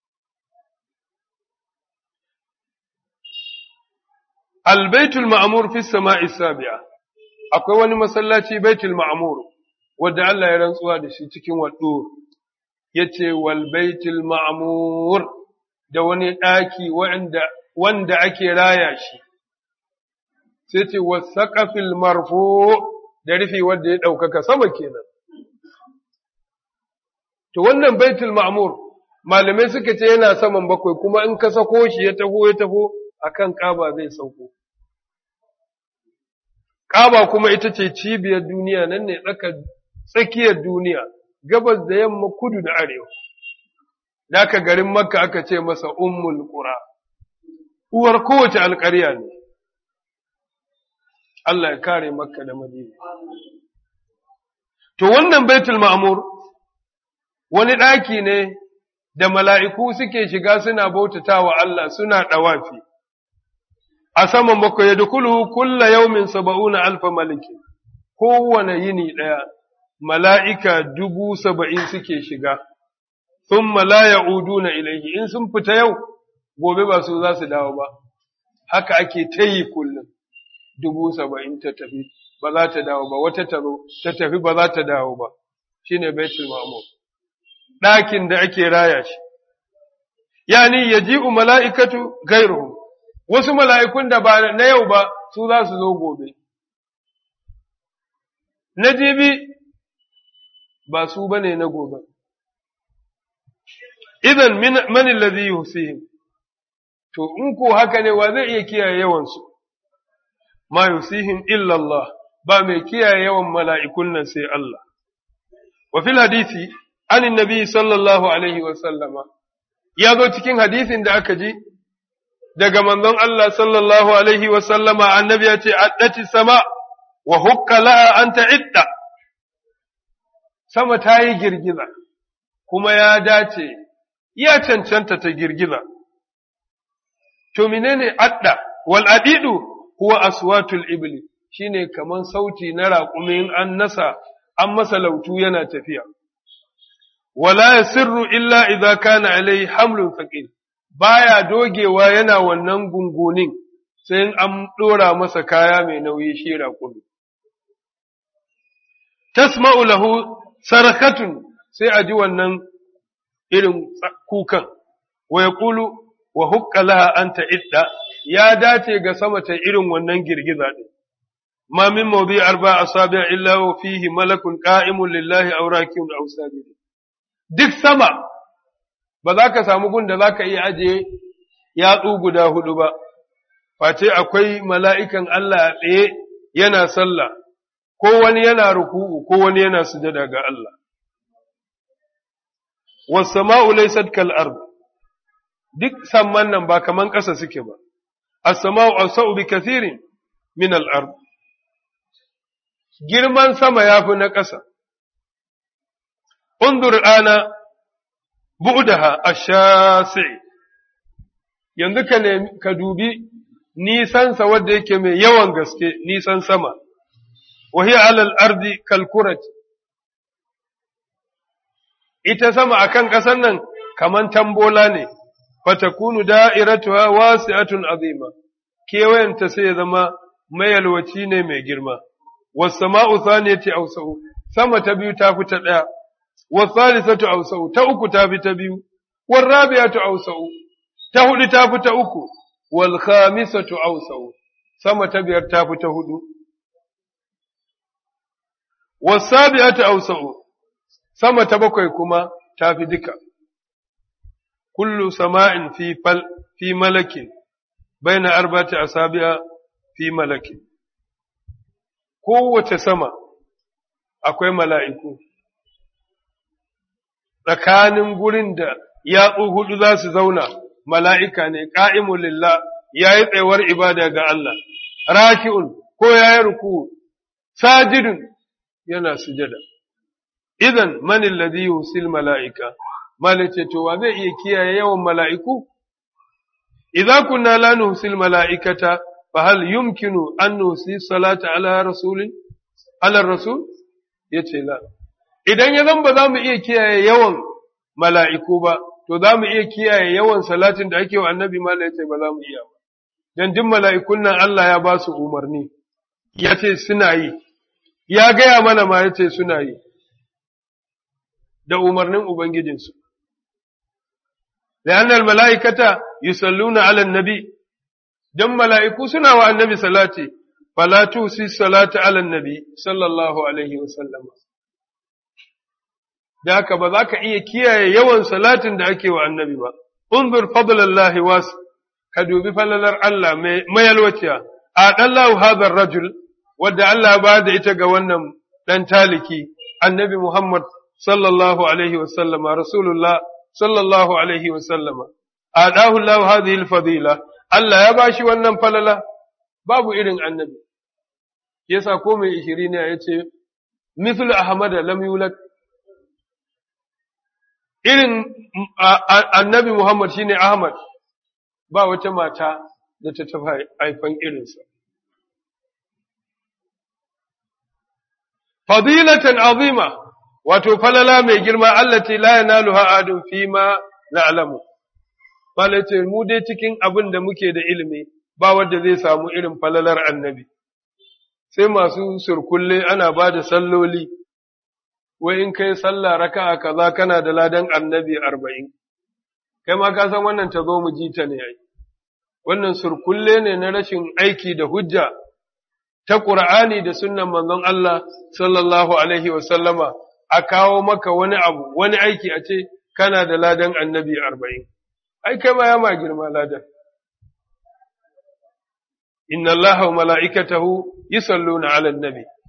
Albaitul ma'amur fi sama'i sabi'a, akwai wani masallaci baitul ma'amur, wadda Allah ya rantsuwa da shi cikin waɗo, ya ce, Walbaitul ma'amur da wani ɗaki wanda ake raya shi, sai ce, Wasaƙafil marfo da rufi wadda ya ɗaukaka sama kenan. To wannan baitul ma'mur malamai suka ce yana saman bakwai kuma in ka sako shi ya taho ya taho akan kaba zai sauko. Kaba kuma ita ce cibiyar duniya nan ne tsaka tsakiyar duniya gabas da yamma kudu da arewa. Daka garin Makka aka ce masa ummul qura. Uwar kowace alƙarya ne. Allah ya kare Makka da Madina. To wannan baitul ma'mur wani ɗaki ne da mala'iku suke shiga suna bautata wa Allah suna ɗawafi, a saman bakwai ya dukulu kulla yaumin saba'una alfa maliki, kowane yini ɗaya, mala'ika dubu saba'in suke shiga, sun malaya udu na ilaihi, in sun fita yau, gobe ba su za su dawo ba, haka ake ta yi kullum, dubu saba'in ta tafi, ba za ta dawo ba, wata taro ta tafi ba za ta dawo ba, shi ne Baitul Ma'amur. ɗakin da ake raya shi, yani ya ji'u mala'ikatu gairuhu, wasu mala'ikun da ba na yau ba su za su zo gobe. Na jibi ba su ba ne na gobe. Idan manin lazi yusihim, to in ko haka ne wa zai iya kiyaye yawansu, ma yusihim illallah, ba mai kiyaye yawan mala'ikun nan sai Allah. Wa fil hadisi, anin nabi sallallahu Alaihi wasallama, ya zo cikin hadisin da aka ji, daga manzon Allah sallallahu Alaihi wasallama annabi ya ce, Addati sama wa hukka la'a an ta'idda, sama ta yi girgiza, kuma ya dace, ya cancanta ta girgiza. To menene adda, wal adidu huwa aswatul ibli. shine kaman sauti na raƙumin an nasa an masa lautu yana tafiya wala yasirru illa idza kana alai hamlun thaqil baya dogewa yana wannan gungunin sai in an dora masa kaya mai nauyi shi raƙumi tasma'u lahu sarakatun sai a ji wannan irin kukan wa yaqulu wa hukka laha anta idda ya dace ga sama ta irin wannan girgiza din ما من موضع أربع أصابع إلا وفيه ملك قائم لله أو راكع أو ساجد duk sama ba za ka samu gun da za ka iya ajiye yatsu guda hudu ba, face akwai mala'ikan Allah a tsaye yana sallah, ko wani yana ruku'u, ko wani yana sujada ga Allah. Wasama'u laysat kal ard duk samman nan ba kaman ƙasa suke ba, as-sama'u awsa'u bi kathirin min al-ard girman sama ya fi na ƙasa. Undur ana bu'daha ash-shasi yanzu ka ka dubi nisansa wadda yake mai yawan gaske nisan sama, wa hiya alal ardi kalkurat ita sama akan ƙasar nan kaman tambola ne, fatakunu da'iratuha wasi'atun azima, kewayenta sai ya zama mayalwaci ne mai girma. والسماء ثانية أوسع سما تبيو تافو تدعى والثالثة أوسع تأكو تافي تبيو والرابعة أوسع تهد تافو تأكو والخامسة أوسع سما تبير تافو تهد والسابعة أوسع سما تبقى كما تافي دكا كل سماء في فل في ملك بين أربعة أصابع في ملك kowace sama akwai mala'iku, tsakanin gurin da yatsu hudu za su zauna, mala'ika ne, ƙa'imun lillah ya yi tsayuwar ibada ga Allah, raki'un ko ya yi ruku, sajidun yana sujada. Idan manin ladhi yusil mala'ika, malice to wa zai iya kiyaye yawan mala'iku? Idza kunna la nuhsil mala'ikata فهل يمكن أن نوصي الصلاة على رسول على الرسول yace la idan ya zan ba za mu iya kiyaye yawan mala'iku ba to za mu iya kiyaye yawan salatin da ake wa annabi ma yace ba za mu iya ba dan duk mala'ikun nan Allah ya ba su umarni yace suna yi ya gaya mana ma yace suna yi da umarnin ubangijinsu لأن الملائكة يصلون على النبي dan mala'iku suna wa annabi salati, falatu si salati ala nabi sallallahu Alaihi wasallama. Da haka ba za ka iya kiyaye yawan salatin da ake wa annabi ba, unzur fadlallahi wasu, ka dubi falalar Allah mayalwaciya, a ɗallahu hadar rajul, wadda Allah ba da ita ga wannan ɗan taliki, annabi Muhammad sallallahu Alaihi wasallama, Rasulullah sallallahu Alaihi wasallama, a ɗahu Allah hadhihi fadila Allah ya bashi wannan falala babu irin annabi yasa ko mai ishiri ne ya ce mithlu ahmad lam yulad irin annabi muhammad shine ahmad ba wata mata da ta tafi haifan irinsa fadilatan azima wato falala mai girma allati la yanaluha adun fima na'lamu Malai ce, mu dai cikin abin da muke da ilimi ba wanda zai samu irin falalar annabi, sai masu surkulle ana ba da salloli, wai in kai sallah raka'a kaza kana da ladan annabi arba'in, kai ma ka san wannan ta zo mu ji ta ne ai, wannan surkulle ne na rashin aiki da hujja ta Ƙur'ani da sunnan manzon Allah sallallahu Alaihi wasallama a kawo maka wani abu, wani aiki a ce kana da ladan annabi arba'in. ai kai ma ya ma girma ladan inna allaha wa mala'ikatahu yusalluna 'alan nabi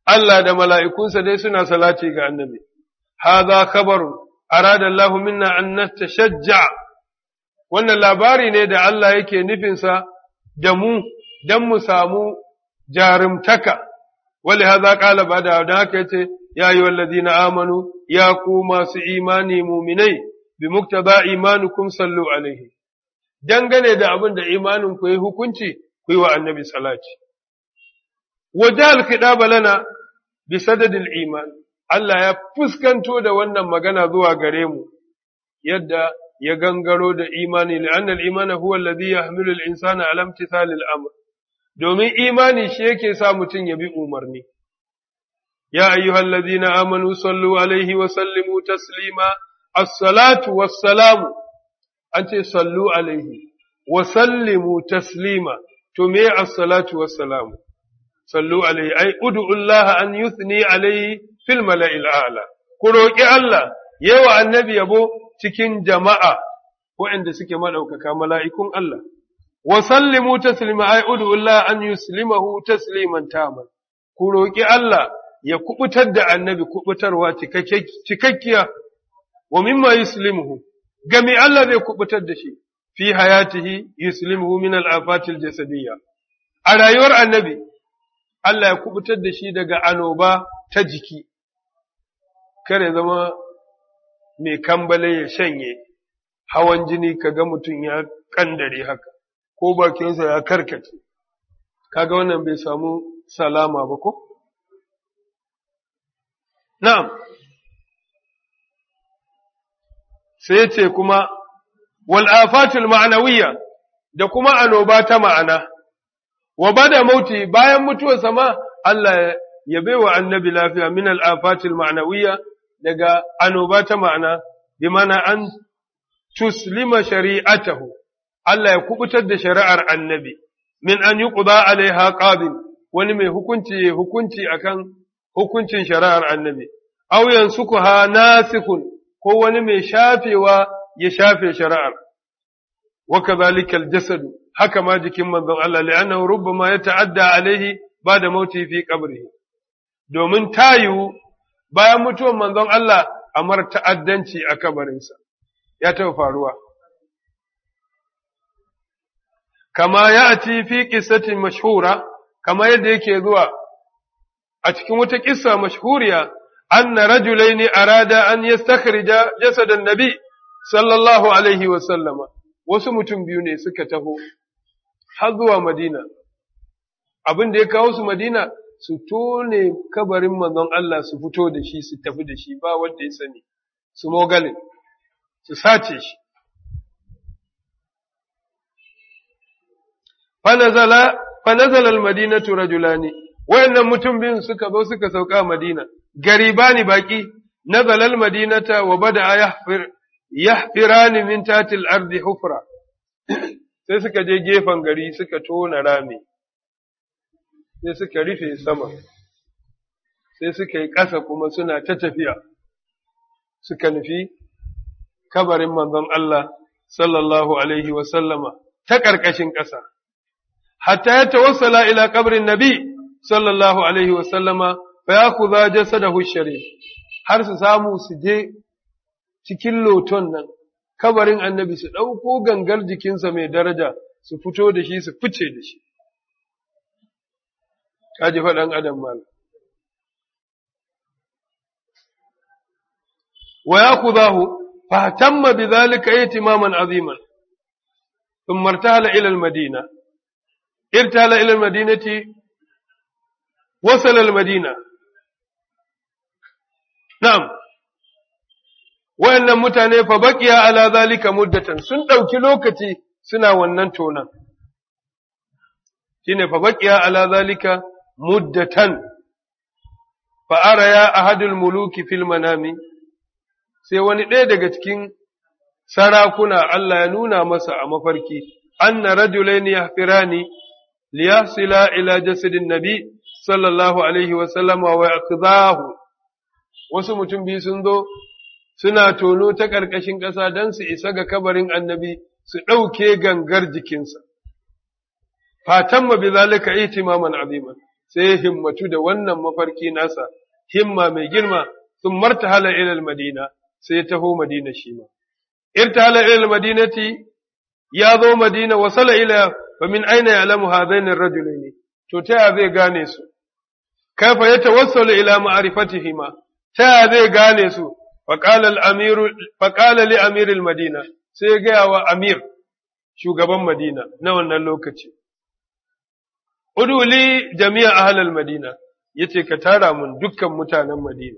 Allah da mala'ikunsa dai suna salati ga annabi hadha khabarun arada Allah minna an natashajja wannan labari ne da Allah yake nufinsa da mu dan mu samu jarumtaka wali hadha qala bada da haka yace ya ayyuhallazina amanu ya ku masu imani mu'minai bi muktaba imanukum sallu alaihi dangane da abin da imanin ku yi hukunci ku yi wa annabi salati wajal kidaba lana bi sadadil iman Allah ya fuskanto da wannan magana zuwa gare mu yadda ya gangaro da imani li'anna al-imana huwa alladhi yahmilu al-insana ala imtithali al-amr domin imani shi yake sa mutum ya bi umarni ya ayyuhallazina amanu sallu alaihi wa sallimu taslima as-salatu was-salamu an ce sallu alaihi wa sallimu taslima to me as-salatu was-salamu sallu alaihi ai ud'u Allah an yuthni alaihi fil mala'il a'la ku roki Allah yawa annabi yabo cikin jama'a waɗanda suke madaukaka mala'ikun Allah wa sallimu taslima ai ud'u Allah an yuslimahu tasliman taman ku roki Allah ya kubutar da annabi kubutarwa cikakkiya wa mimma yuslimuhu gami Allah zai kubutar da shi fi hayatihi yuslimuhu min al-afatil jasadiyya a rayuwar annabi Allah ya kubutar da shi daga anoba ta jiki kare zama mai kambale ya shanye hawan jini kaga mutum ya kandare haka ko bakinsa ya karkace kaga wannan bai samu salama ba ko na'am sai ce kuma wal afatul ma'nawiyya da kuma anoba ta ma'ana wa bada mauti bayan mutuwarsa ma Allah ya baiwa annabi lafiya min al afatil ma'nawiyya daga anoba ta ma'ana bi mana an tuslima shari'atahu Allah ya kubutar da shari'ar annabi min an yuqda alaiha qabil wani mai hukunci hukunci akan hukuncin shari'ar annabi aw yansukuha nasikhun ko wani mai shafewa ya shafe shari'ar wa kadhalika al-jasad haka ma jikin manzon Allah li'annahu rubbama yata'adda alaihi ba'da mauti fi qabrihi domin tayu bayan mutuwar manzon Allah amar ta'addanci a kabarinsa ya taɓa faruwa kama ya'ti fi qissatin mashhura kama yadda yake zuwa a cikin wata kissa mashhuriya anna rajulaini arada an yastakhrija jasadan nabi sallallahu alaihi wa sallama wasu mutum biyu ne suka taho har zuwa Madina abin da ya kawo su Madina su tone kabarin manzon Allah su fito da shi su tafi da shi ba wanda ya sani su mogale su sace shi fanazala fanazala almadinatu rajulani wayannan mutum biyun suka zo suka sauka Madina garibani baki nazala almadinata wa bada yahfir yahfirani min tatil ardi hufra sai suka je gefen gari suka tona rami sai suka rufe sama sai suka yi ƙasa kuma suna ta tafiya suka nufi kabarin manzon Allah sallallahu alaihi wa sallama ta ƙarƙashin ƙasa hatta ya tawassala ila kabrin nabi sallallahu alaihi wa sallama fa yakhudha jasadahu sharif har su samu su je cikin loton nan kabarin annabi su ɗauko gangar jikinsa mai daraja su fito da shi su fice da shi kaji faɗan adam malam wa yakudahu fa tamma bidhalika ihtimaman aziman thumma irtahala ila al-madina irtahala ila al-madinati wasala al-madina na'am wayannan mutane fa baqiya ala zalika muddatan sun dauki lokaci suna wannan tonan shine fa baqiya ala zalika muddatan fa araya ahadul muluki fil manami sai wani ɗaya daga cikin sarakuna Allah ya nuna masa a mafarki anna rajulaini yahfirani liyasila ila jasadin nabi sallallahu alaihi wa sallama wa yaqdahu wasu mutum biyu sun zo suna tono ta ƙarƙashin ƙasa don su isa ga kabarin annabi su ɗauke gangar jikinsa. Fatan ma bi zalika ihtimaman aziman sai ya himmatu da wannan mafarki nasa himma mai girma sun martahala ila madina sai ya taho madina shi ma irtahala ila madinati ya zo madina wasala ila fa min aina ya'lamu hadain ar-rajulaini to ta ya zai gane su kaifa yatawassalu ila ma'rifatihima ta ya zai gane su fa qala al-amir fa qala li amir al-madina sai ya gaya wa amir shugaban madina na wannan lokaci uduli jami'a ahlal madina yace ka tara mun dukkan mutanen madina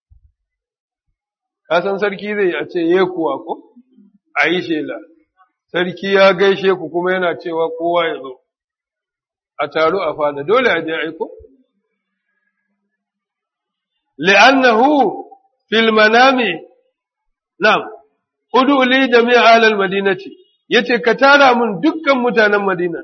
ka san sarki zai a ce ye kuwa ko a yi shela sarki ya gaishe ku kuma yana cewa kowa ya zo a taro a fada dole a je aiko li'annahu fil manami na'am udu li jami'a alal madinati yace ka tara mun dukkan mutanen madina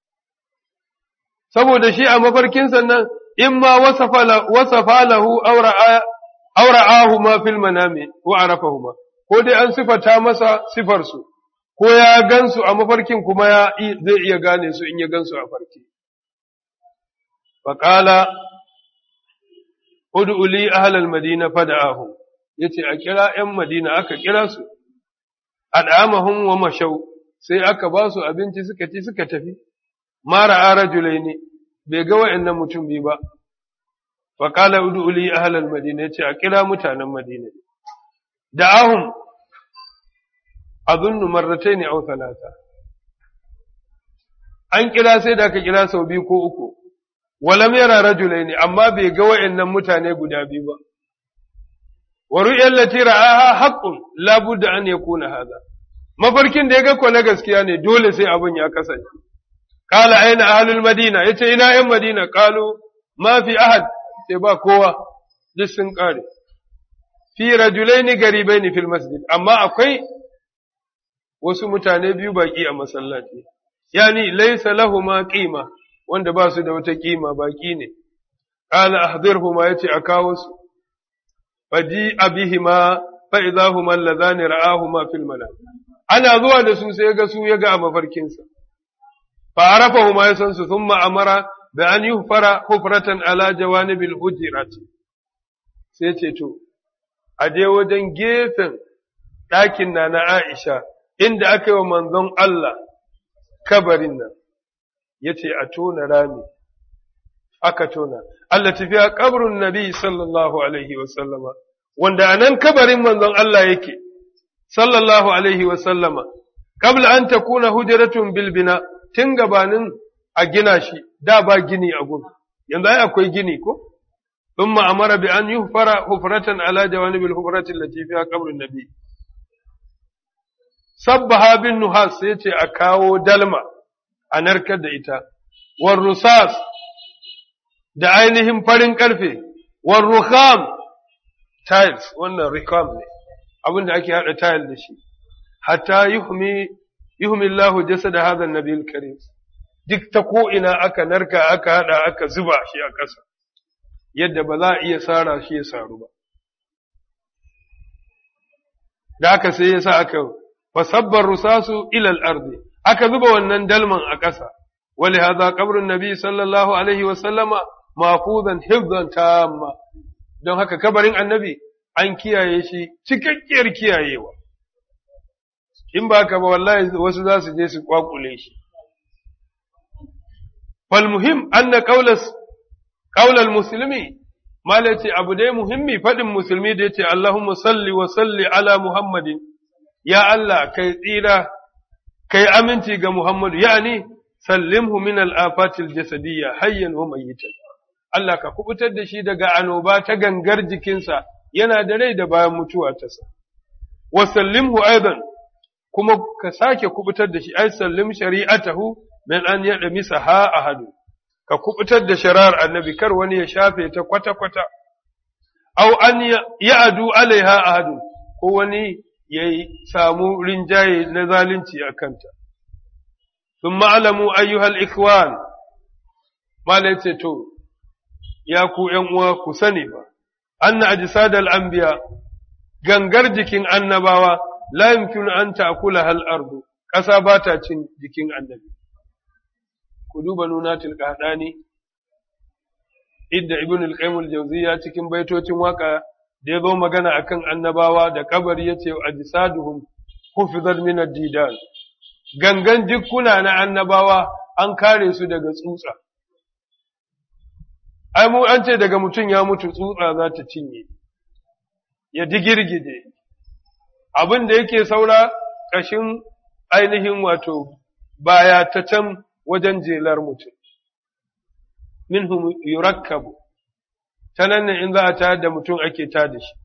saboda shi a mafarkin sannan in ma wasafa lahu aura'ahu ma fil manami wa arafahuma ko dai an sifata masa sifar su ko ya gansu a mafarkin kuma ya zai iya gane su in ya gansu a farki faqala ud'u li ahlal madina fad'ahum yace a kira ƴan madina aka kira su ad'amahum wa mashaw sai aka ba su abinci suka ci suka tafi mara arajulai ne bai ga wa'annan mutum biyu ba fa qala ud'u li ahlal madina yace a kira mutanen madina da'ahum azunnu marratayn aw thalatha an kira sai da aka kira sau biyu ko uku walam yara rajulaini amma bai ga wa'annan mutane guda biyu ba wa ru'ya allati ra'aha haqqun la budda an yakuna hadha mafarkin da ya ga ko na gaskiya ne dole sai abin ya kasance qala aina ahlul madina yace ina yan madina qalu ma fi ahad sai ba kowa duk sun kare fi rajulaini garibaini fil masjid amma akwai wasu mutane biyu baki a masallaci yani laysa lahumu qima wanda ba su da wata kima baki ne qala ahdirhuma yace a kawo su faji abihima fa idahuma alladhani ra'ahuma fil manam ana zuwa da su sai ga su ya ga a mafarkinsa fa arafahuma ya san su thumma amara bi an yuhfara hufratan ala jawanibil hujirat sai ce to a je wajen gefen ɗakin na na Aisha inda aka yi wa manzon Allah kabarin nan yace a tona rami aka tona Allah tafiya kabarin Nabi sallallahu alaihi wa sallama wanda anan kabarin manzon Allah yake sallallahu alaihi wa sallama qabla an takuna hujratun bil bina tun gabanin a gina shi da ba gini a gun yanzu ai akwai gini ko thumma amara bi an yuhfara hufratan ala jawanibil hufrati allati fiha qabrun nabi sabbaha bin nuhas sai ce a kawo dalma a narkar da ita war rusas da ainihin farin karfe war rukham tiles wannan rikam ne abin da ake haɗa tayal da shi hatta yuhmi yuhmi Allahu jasada hadha an-nabiyil karim duk ta ko ina aka narka aka haɗa aka zuba shi a ƙasa yadda ba za a iya sara shi ya saru ba da aka sai yasa aka fasabbar rusasu ila al-ardi aka zuba wannan dalman a ƙasa wali hadha qabrun nabi sallallahu alaihi wa sallama mahfuzan hifzan tamma don haka kabarin annabi an kiyaye shi cikakkiyar kiyayewa in ba ka ba wallahi wasu za su je su kwakule shi fal muhim anna qawlas qawlal muslimi mala ce abu dai muhimmi fadin musulmi da yace Allahumma salli wa salli ala Muhammadin ya Allah kai tsira kai aminci ga Muhammadu yani sallimhu min al-afatil jasadiyya hayyan wa mayyitan Allah ka kubutar da shi daga anoba ta gangar jikinsa yana da rai da bayan mutuwa ta sa. Wa sallimhu aidan kuma ka sake kubutar da shi ai sallim shari'atahu min an yada misa ha ahadu ka kubutar da shari'ar annabi kar wani ya shafe ta kwata kwata aw an ya'adu alaiha ahadu ko wani ya samu rinjaye na zalunci a kanta. Sun ma'alamu ayyuhal ikwan, mala ce to, ya ku uwa ku sani ba, an na ajisadal anbiya gangar jikin annabawa la yumkinu an ta'kula hal ardu ƙasa ba ta cin jikin annabi. Ku duba nunatul ne inda ibn al-qayyim al-jawziyya cikin baitocin waka da ya zo magana akan annabawa da kabari yace ajsaduhum hufizat min ad-didan gangan jikkuna na annabawa an kare su daga tsutsa ai mu an ce daga mutum ya mutu tsutsa za ta cinye ya digirgide abin da yake saura ƙashin ainihin wato baya ta can wajen jelar mutum minhum yurakkabu ta nan ne in za a tayar da mutum ake tada shi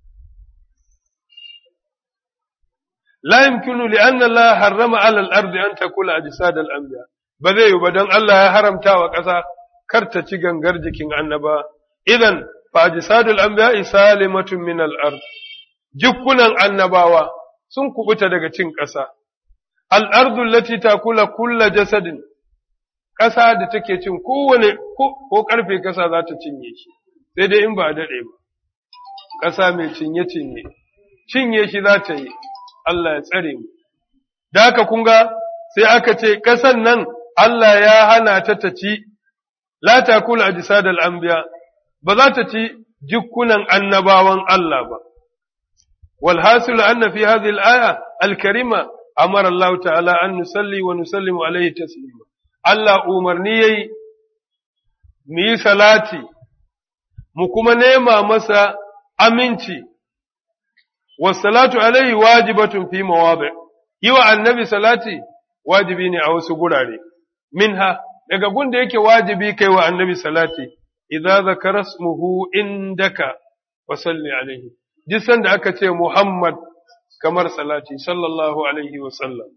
la yumkinu li anna Allah harrama ala al-ardi an takula ajsad al-anbiya ba zai yi ba don Allah ya haramta wa ƙasa kar ta ci gangar jikin annaba idan fa ajsadul anbiya salimatun min al-ard jikunan annabawa sun kubuta daga cin ƙasa al-ardu allati takula kulla jasadin ƙasa da take cin kowane ko ƙarfe ƙasa za ta cinye shi sai dai in ba a daɗe ba ƙasa mai cinye cinye cinye shi za ta yi Allah ya tsare mu da haka kun ga sai aka ce ƙasan nan Allah ya hana ta ta ci la takul ajsadal anbiya ba za ta ci jikunan annabawan Allah ba wal hasil anna fi hadhihi al-aya al-karima amara Allah ta'ala an nusalli wa nusallimu alayhi taslima Allah umarni yayi mu yi salati mu kuma nema masa aminci wasalatu alaihi wajibatun fi mawadi yi wa annabi salati wajibi ne a wasu gurare minha daga gunda yake wajibi kai wa annabi salati idza zakara ismuhu indaka wa salli alaihi duk sanda aka ce Muhammad kamar salati sallallahu alaihi wa sallam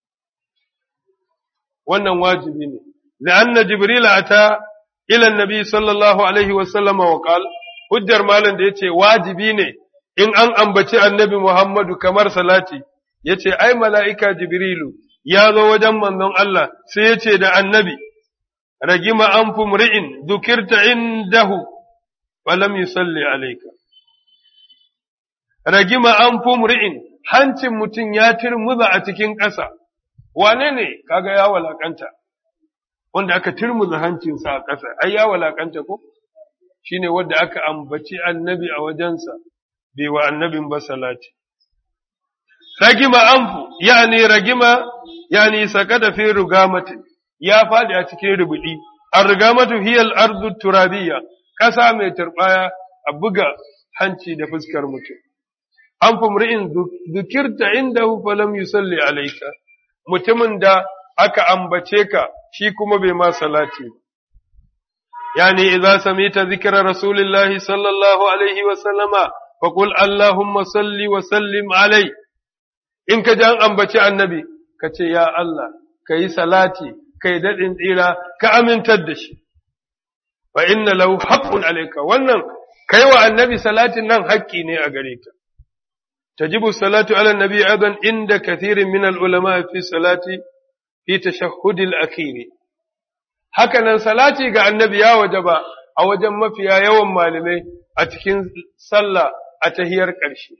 wannan wajibi ne la'anna jibril ata ila annabi sallallahu alaihi wa sallama wa qala hujjar malam da yace wajibi ne in an ambaci annabi Muhammadu kamar salati yace ai mala'ika jibrilu ya zo wajen manzon Allah sai yace da annabi ragima an fumri'in dukirta indahu falam yusalli alayka ragima an fumri'in hancin mutum ya turmuza a cikin ƙasa wane ne kaga ya walakanta wanda aka turmuza hancinsa a ƙasa ai ya walakanta ko shine wanda aka ambaci annabi a wajensa bai wa annabin ba salati ragima anfu yani ragima yani sakada fi rugamati ya fadi a cikin rubudi ar-rugamatu hiya al-ardu turabiyya kasa mai turbaya a buga hanci da fuskar mutum an fumri'in zukirta indahu falam yusalli alayka mutumin da aka ambace ka shi kuma bai ma salati ba يعني إذا سميت ذكر رسول الله صلى الله عليه وسلم فقل اللهم صل وسلم عليه إن كجان أنبتي النبي كتي يا الله كي صلاتي كي دد إلى كأمن تدش فإن له حق عليك wannan kai wa annabi salatin nan haƙƙi ne a gare ka tajibu salatu ala nabi aidan inda kathirin min al ulama fi salati fi tashahhud al akhir haka nan salati ga annabi ya wajaba a wajen mafiya yawan malamai a cikin sallah a tahiyar ƙarshe.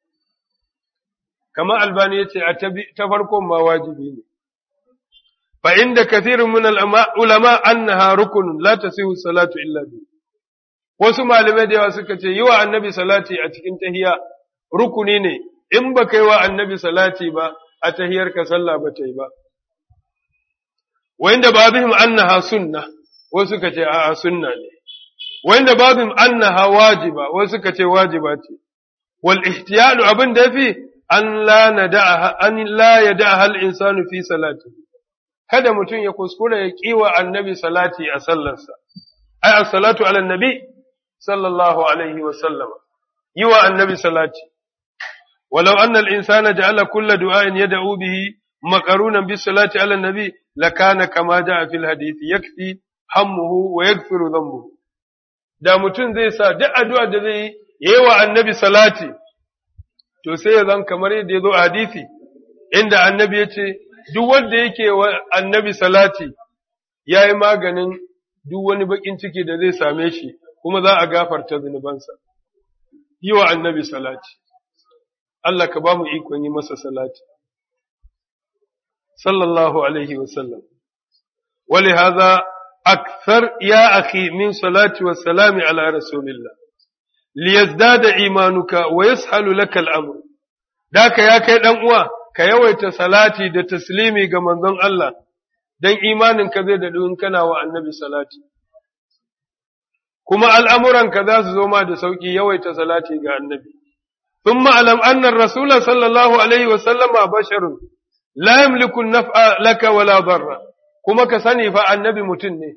Kamar albani ya ce a ta farkon ma wajibi ne. Fa inda kathirin min ulama annaha rukunun la tasihu salatu illa bi. Wasu malamai da yawa suka ce yi wa annabi salati a cikin tahiya rukuni ne in ba kai wa annabi salati ba a tahiyar ka sallah ba ta yi ba. wanda babihim annaha sunna wasu suka ce a'a sunna ne wanda babihim annaha wajiba wasu suka ce wajiba ce wal ihtiyalu abin da yafi an la nada'a an la yada'a al insanu fi salati kada mutum ya kuskura ya kiwa annabi salati a sallarsa ai as-salatu ala nabi sallallahu alaihi wa sallama yi wa annabi salati ولو أن الإنسان جعل كل دعاء يدعو به مقرونا بالصلاة على النبي لكان كما جاء في الحديث يكفي همه ويغفر ذنبه da mutum zai sa duk addu'a da zai yi wa annabi salati to sai ya zan kamar yadda ya zo a hadisi inda annabi ya ce duk wanda yake wa annabi salati ya yi maganin duk wani bakin ciki da zai same shi kuma za a gafarta zunubansa yi wa annabi salati Allah ka ba mu ikon yi masa salati صلى الله عليه وسلم ولهذا akthar ya akhi min salati wa salami ala rasulillah liyazdada imanuka wa yashalu laka al-amr daka ya kai dan uwa ka yawaita salati da taslimi ga manzon Allah dan imaninka zai daɗu in kana wa annabi salati kuma al'amuranka za su zo ma da sauƙi yawaita salati ga annabi ثم ألم أن الرسول صلى الله عليه وسلم بشر لا يملك النفع لك ولا ضر كما كسني فالنبي متني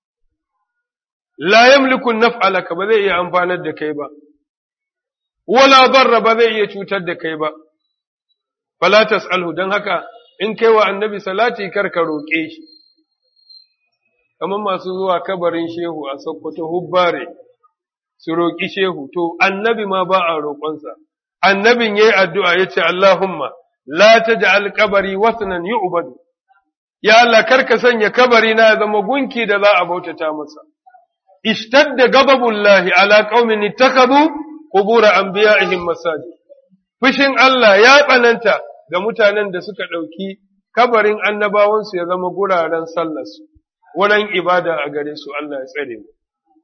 لا يملك النفع لك بذي أنفانا دكيبا ولا ضر بذي يشوت دكيبا فلا تسأله دن هكا in kai wa annabi salati kar ka roƙe shi kamar masu zuwa kabarin shehu a sokoto hubbare su roƙi shehu to annabi ma ba a roƙonsa annabin yayi addu'a yace Allahumma la taj'al qabri wasnan yu'badu ya Allah karka sanya kabari na zama gunki da za a bautata masa ishtadda ghadabullahi ala qaumin ittakhadhu qubur anbiya'ihim masajid fushin Allah ya tsananta ga mutanen da suka ɗauki kabarin annabawansu ya zama guraren sallarsu wurin ibada a gare su Allah ya tsare mu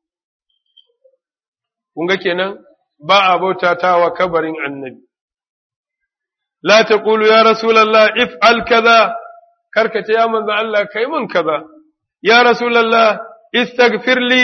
kun ga kenan ba a bautatawa kabarin annabi la taqulu ya rasulullah if'al kaza karka ce ya manzo Allah kai mun kaza ya rasulullah istaghfir li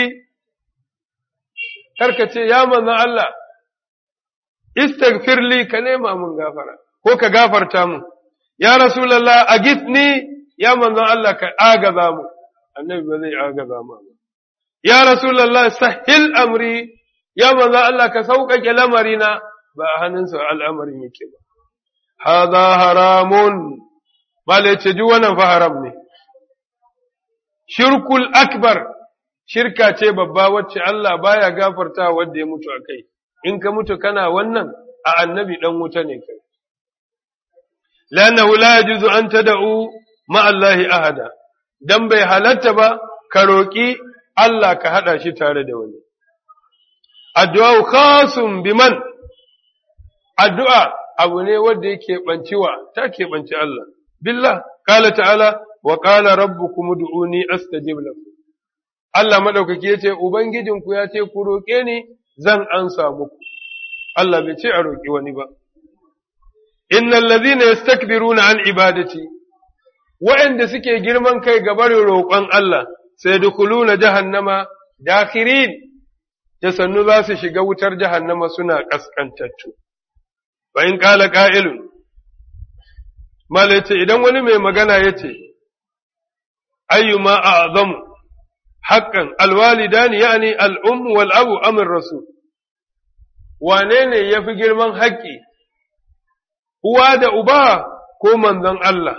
karka ce ya manzo Allah istaghfir li ka nema mun gafara ko ka gafarta mun ya rasulullah agithni ya manzo Allah ka agaza mu annabi ba zai agaza mu ya rasulullah sahil amri ya manzo Allah ka sauƙaƙe lamarina ba a hannunsa al'amarin yake ba. Haza haramun, bale ce ji wannan fa haram ne. Shirkul akbar, shirka ce babba wacce Allah baya gafarta wadda ya mutu a kai, in ka mutu kana wannan a annabi ɗan wuta ne kai. Lanahu la yajuzu an tada'u ma'allahi ahada, dan bai halatta ba ka roƙi Allah ka haɗa shi tare da wani. addu'a khasun biman addu'a abu ne wanda yake ɓanciwa ta keɓanci Allah billah kala ta'ala wa kala rabbukum ud'uni astajib lakum Allah madaukaki yace ubangijinku ya ce ku roƙe ni zan ansa muku Allah bai ce a roƙi wani ba innal ladhina yastakbiruna an ibadati wa'anda suke girman kai ga barin roƙon Allah sai dukuluna jahannama dakhirin da sannu za su shiga wutar jahannama suna ƙasƙantattu. Bayan ƙala ƙa'ilun, Mala ce, idan wani mai magana ya ce, ayyuma a azamu, haƙƙan alwalidani ya ne al'ummu wal'abu amin rasu, wane ne ya fi girman haƙƙi, uwa da uba ko manzon Allah,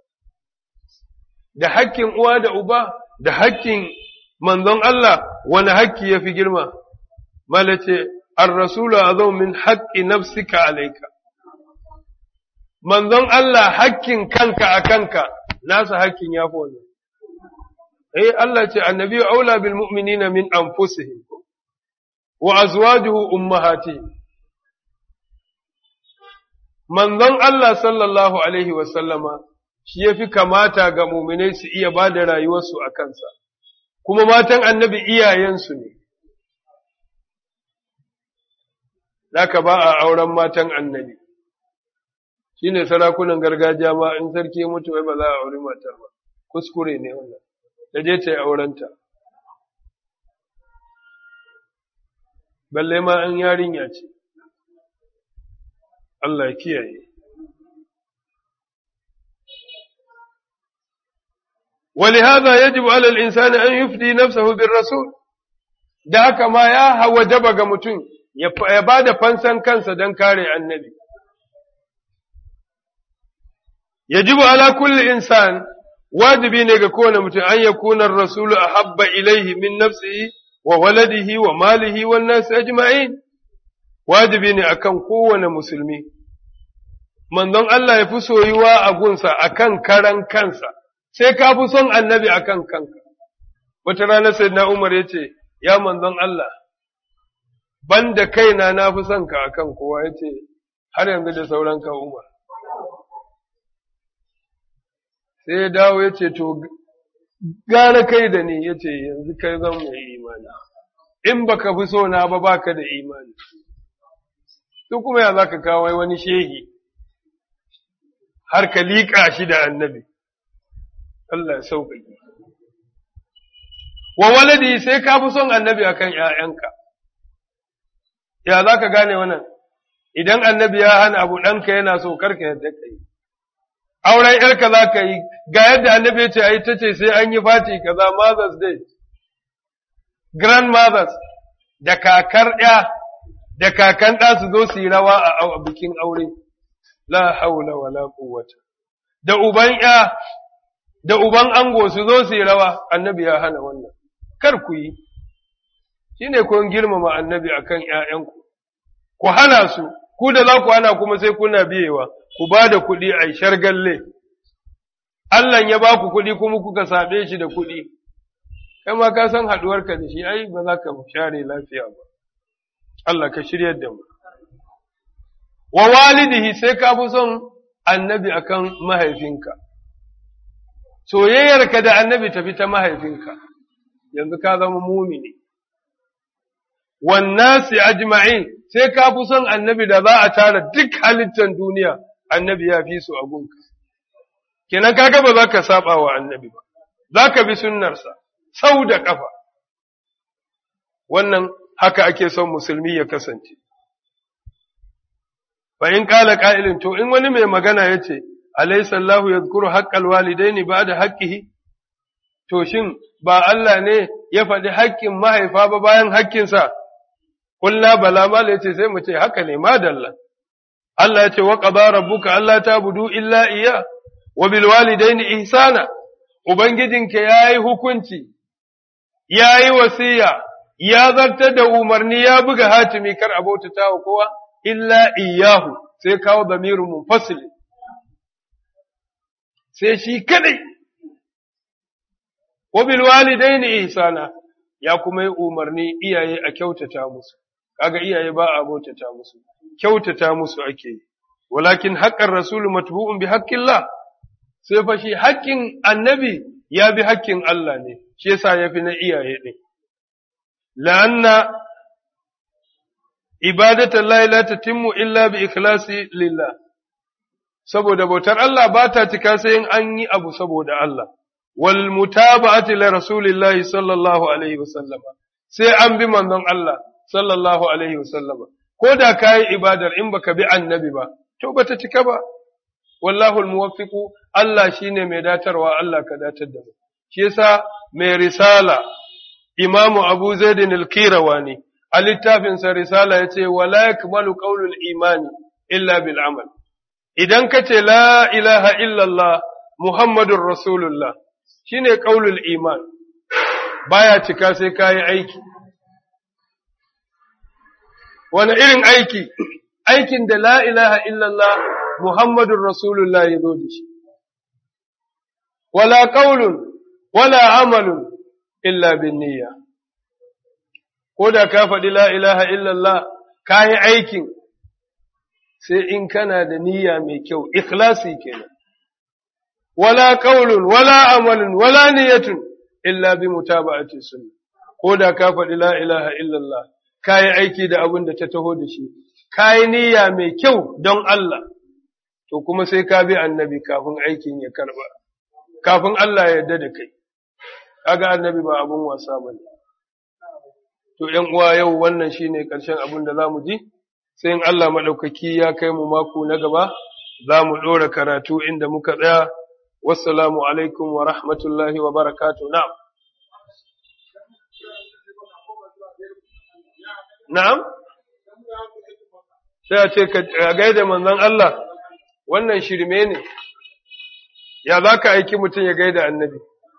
da haƙƙin uwa da uba, da haƙƙin manzon Allah, wani haƙƙi ya fi girma? malace ar-rasulu azau min haqqi nafsika alayka manzon Allah hakkin kanka a kanka nasa hakkin yafi wannan eh Allah ce annabi aula bil mu'minina min anfusihim wa azwajuhu ummahatihim manzon Allah sallallahu alaihi wa sallama shi yafi kamata ga mu'minai su iya bada rayuwarsu a kansa kuma matan annabi iyayensu ne Zaka ba a auren matan annabi, shi ne sarakunan gargajiya ma in sarki mutu wai ba za a auri matar ba, kuskure ne wannan, da je ta yi aurenta. Balle ma an yarinya ce, Allah kiyaye. ولهذا يجب على الإنسان أن يفدي نفسه بالرسول da haka ma ya hawa jaba ga mutum ya ba da fansan kansa don kare annabi. Yajibu ala kulli insan wajibi ne ga kowane mutum an ya kunar rasulu a habba ilaihi min nafsihi wa waladihi wa malihi wa nasu ajma'in wajibi ne akan kowane musulmi. Manzon Allah ya fi soyuwa a gunsa akan karan kansa, sai ka fi son annabi akan kanka. Wata rana sai na Umar ya ce, Ya manzon Allah, banda kaina na fi son ka akan kowa ya ce, har yanzu da sauran ka Umar. Sai ya dawo ya ce, To, gara kai da ni yace yanzu kai zan mai imani in baka fi so na ba baka da imani to kuma ya zaka kawo wani shehi har ka liƙa shi da annabi Allah ya sauƙaƙe wa waladi sai ka fi son annabi akan ‘ya'yanka, ya za ka gane wannan, idan annabi ya hana abu ɗanka yana so karka yadda ka yi, auren ‘yarka za ka yi, ga yadda annabi ya ce a yi ta ce sai an yi fati kaza Mother's Day, grandmothers da kakar ‘ya da kakan ɗa su zo su yi rawa a bikin aure, la haula wala quwwata da uban ‘ya da uban ango su zo su yi rawa, annabi ya hana wannan. kar ku yi, shi ne kun girmama annabi a kan ’ya'yanku, ku hana su, ku da za ku hana kuma sai kuna biyewa, ku ba da kuɗi a shargalle, Allah ya ba ku kuɗi kuma kuka saɓe shi da kuɗi, kai ma ka san haɗuwarka da shi, ai, ba za ka share lafiya ba, Allah ka shiryar da mu. Wa walidihi sai ka fi son annabi akan mahaifinka, soyayyarka da annabi tafi ta mahaifinka. yanzu ka zama mumini wannasi ajma'in sai ka fi son annabi da za a tara duk halittar duniya annabi ya fi su a gunka kenan kaga ba za ka saba wa annabi ba za ka bi sunnarsa sau da ƙafa wannan haka ake son musulmi ya kasance fa in kala qa'ilin to in wani mai magana yace alaysa Allahu yadhkuru haqqal walidaini ba'da haqqihi to shin ba Allah ne ya faɗi haƙƙin mahaifa ba bayan haƙƙinsa, ƙulla bala mala ya ce sai mu ce haka ne madalla. Allah ya ce wa ƙaba rabbuka Allah ta budu illa iya, wa bil walidaini ihsana, Ubangijinka ya yi hukunci, ya yi wasiya, ya zartar da umarni ya buga hatimi kar a bautata wa kowa, illa iyahu sai kawo zamirin munfasili. Sai shi kadai wabil walidaini ihsana ya kuma yi umarni iyaye a kyautata musu kaga iyaye ba a bautata musu kyautata musu ake yi walakin haqqar rasulu matbu'un bi haqqillah sai fa shi haƙƙin annabi ya bi haƙƙin Allah ne shi yasa yafi na iyaye din la'anna ibadatu la la tatimmu illa bi ikhlasi lillah saboda bautar Allah ba ta cika sai in an yi abu saboda Allah والمتابعة لرسول الله صلى الله عليه وسلم sai an bi manzon Allah sallallahu alaihi wasallam ko da kai ibadar in baka bi annabi ba to bata cika ba wallahu almuwaffiqu Allah shine mai datarwa Allah ka datar da mu shi yasa mai risala imamu Abu Zaid al-Kirawani a littafin sa risala yace wala yakmalu qawlul imani illa bil amal idan kace la ilaha illa Allah Muhammadur Rasulullah shine qaulul iman baya cika sai kayi aiki wani irin aiki aikin da la ilaha illallah muhammadur rasulullah ya zo da shi wala qaulun wala amalun illa bin niyya ko da ka faɗi la ilaha illallah kayi aikin sai in kana da niyya mai kyau ikhlasi kenan ولا قول ولا عمل ولا نية إلا بمتابعة السنة كودا كافر لا إله إلا الله كاي aiki da abin da ta taho da shi kayi niyya mai kyau don Allah to kuma sai ka bi annabi kafin aikin ya karba kafin Allah ya yarda da kai kaga annabi ba abun wasa bane to ƴan uwa yau wannan shine ƙarshen abin da zamu ji sai in Allah madaukaki ya kai mu mako na gaba za mu ɗora karatu inda muka tsaya والسلام عليكم ورحمة الله وبركاته نعم نعم sai a ce ka gaida manzon Allah wannan shirme ne ya za ka aiki mutum ya gaida annabi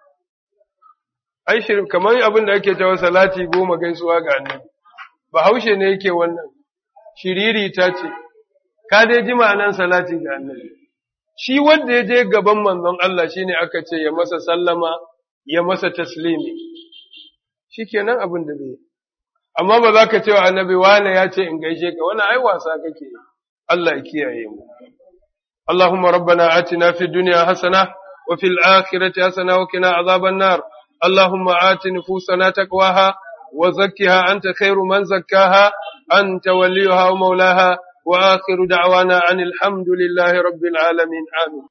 ai shirme kamar abin da ake cewa salati goma gaisuwa ga annabi ba haushe ne yake wannan shiriri ta ce ka dai ji ma'anan salati ga annabi shi wanda ya je gaban manzon Allah shi ne aka ce ya masa sallama, ya masa taslimi, shi kenan abin da zai Amma ba za ka ce wa annabi wane ya ce in gaishe ka, wani ai wasa kake Allah ya kiyaye mu. Allahumma rabbana atina fi duniya hasana وفي الآخرة حسنة وقنا عذاب النار اللهم آت نفوسنا تقواها وزكها أنت خير من زكاها أنت وليها ومولاها وآخر دعوانا عن الحمد لله رب العالمين آمين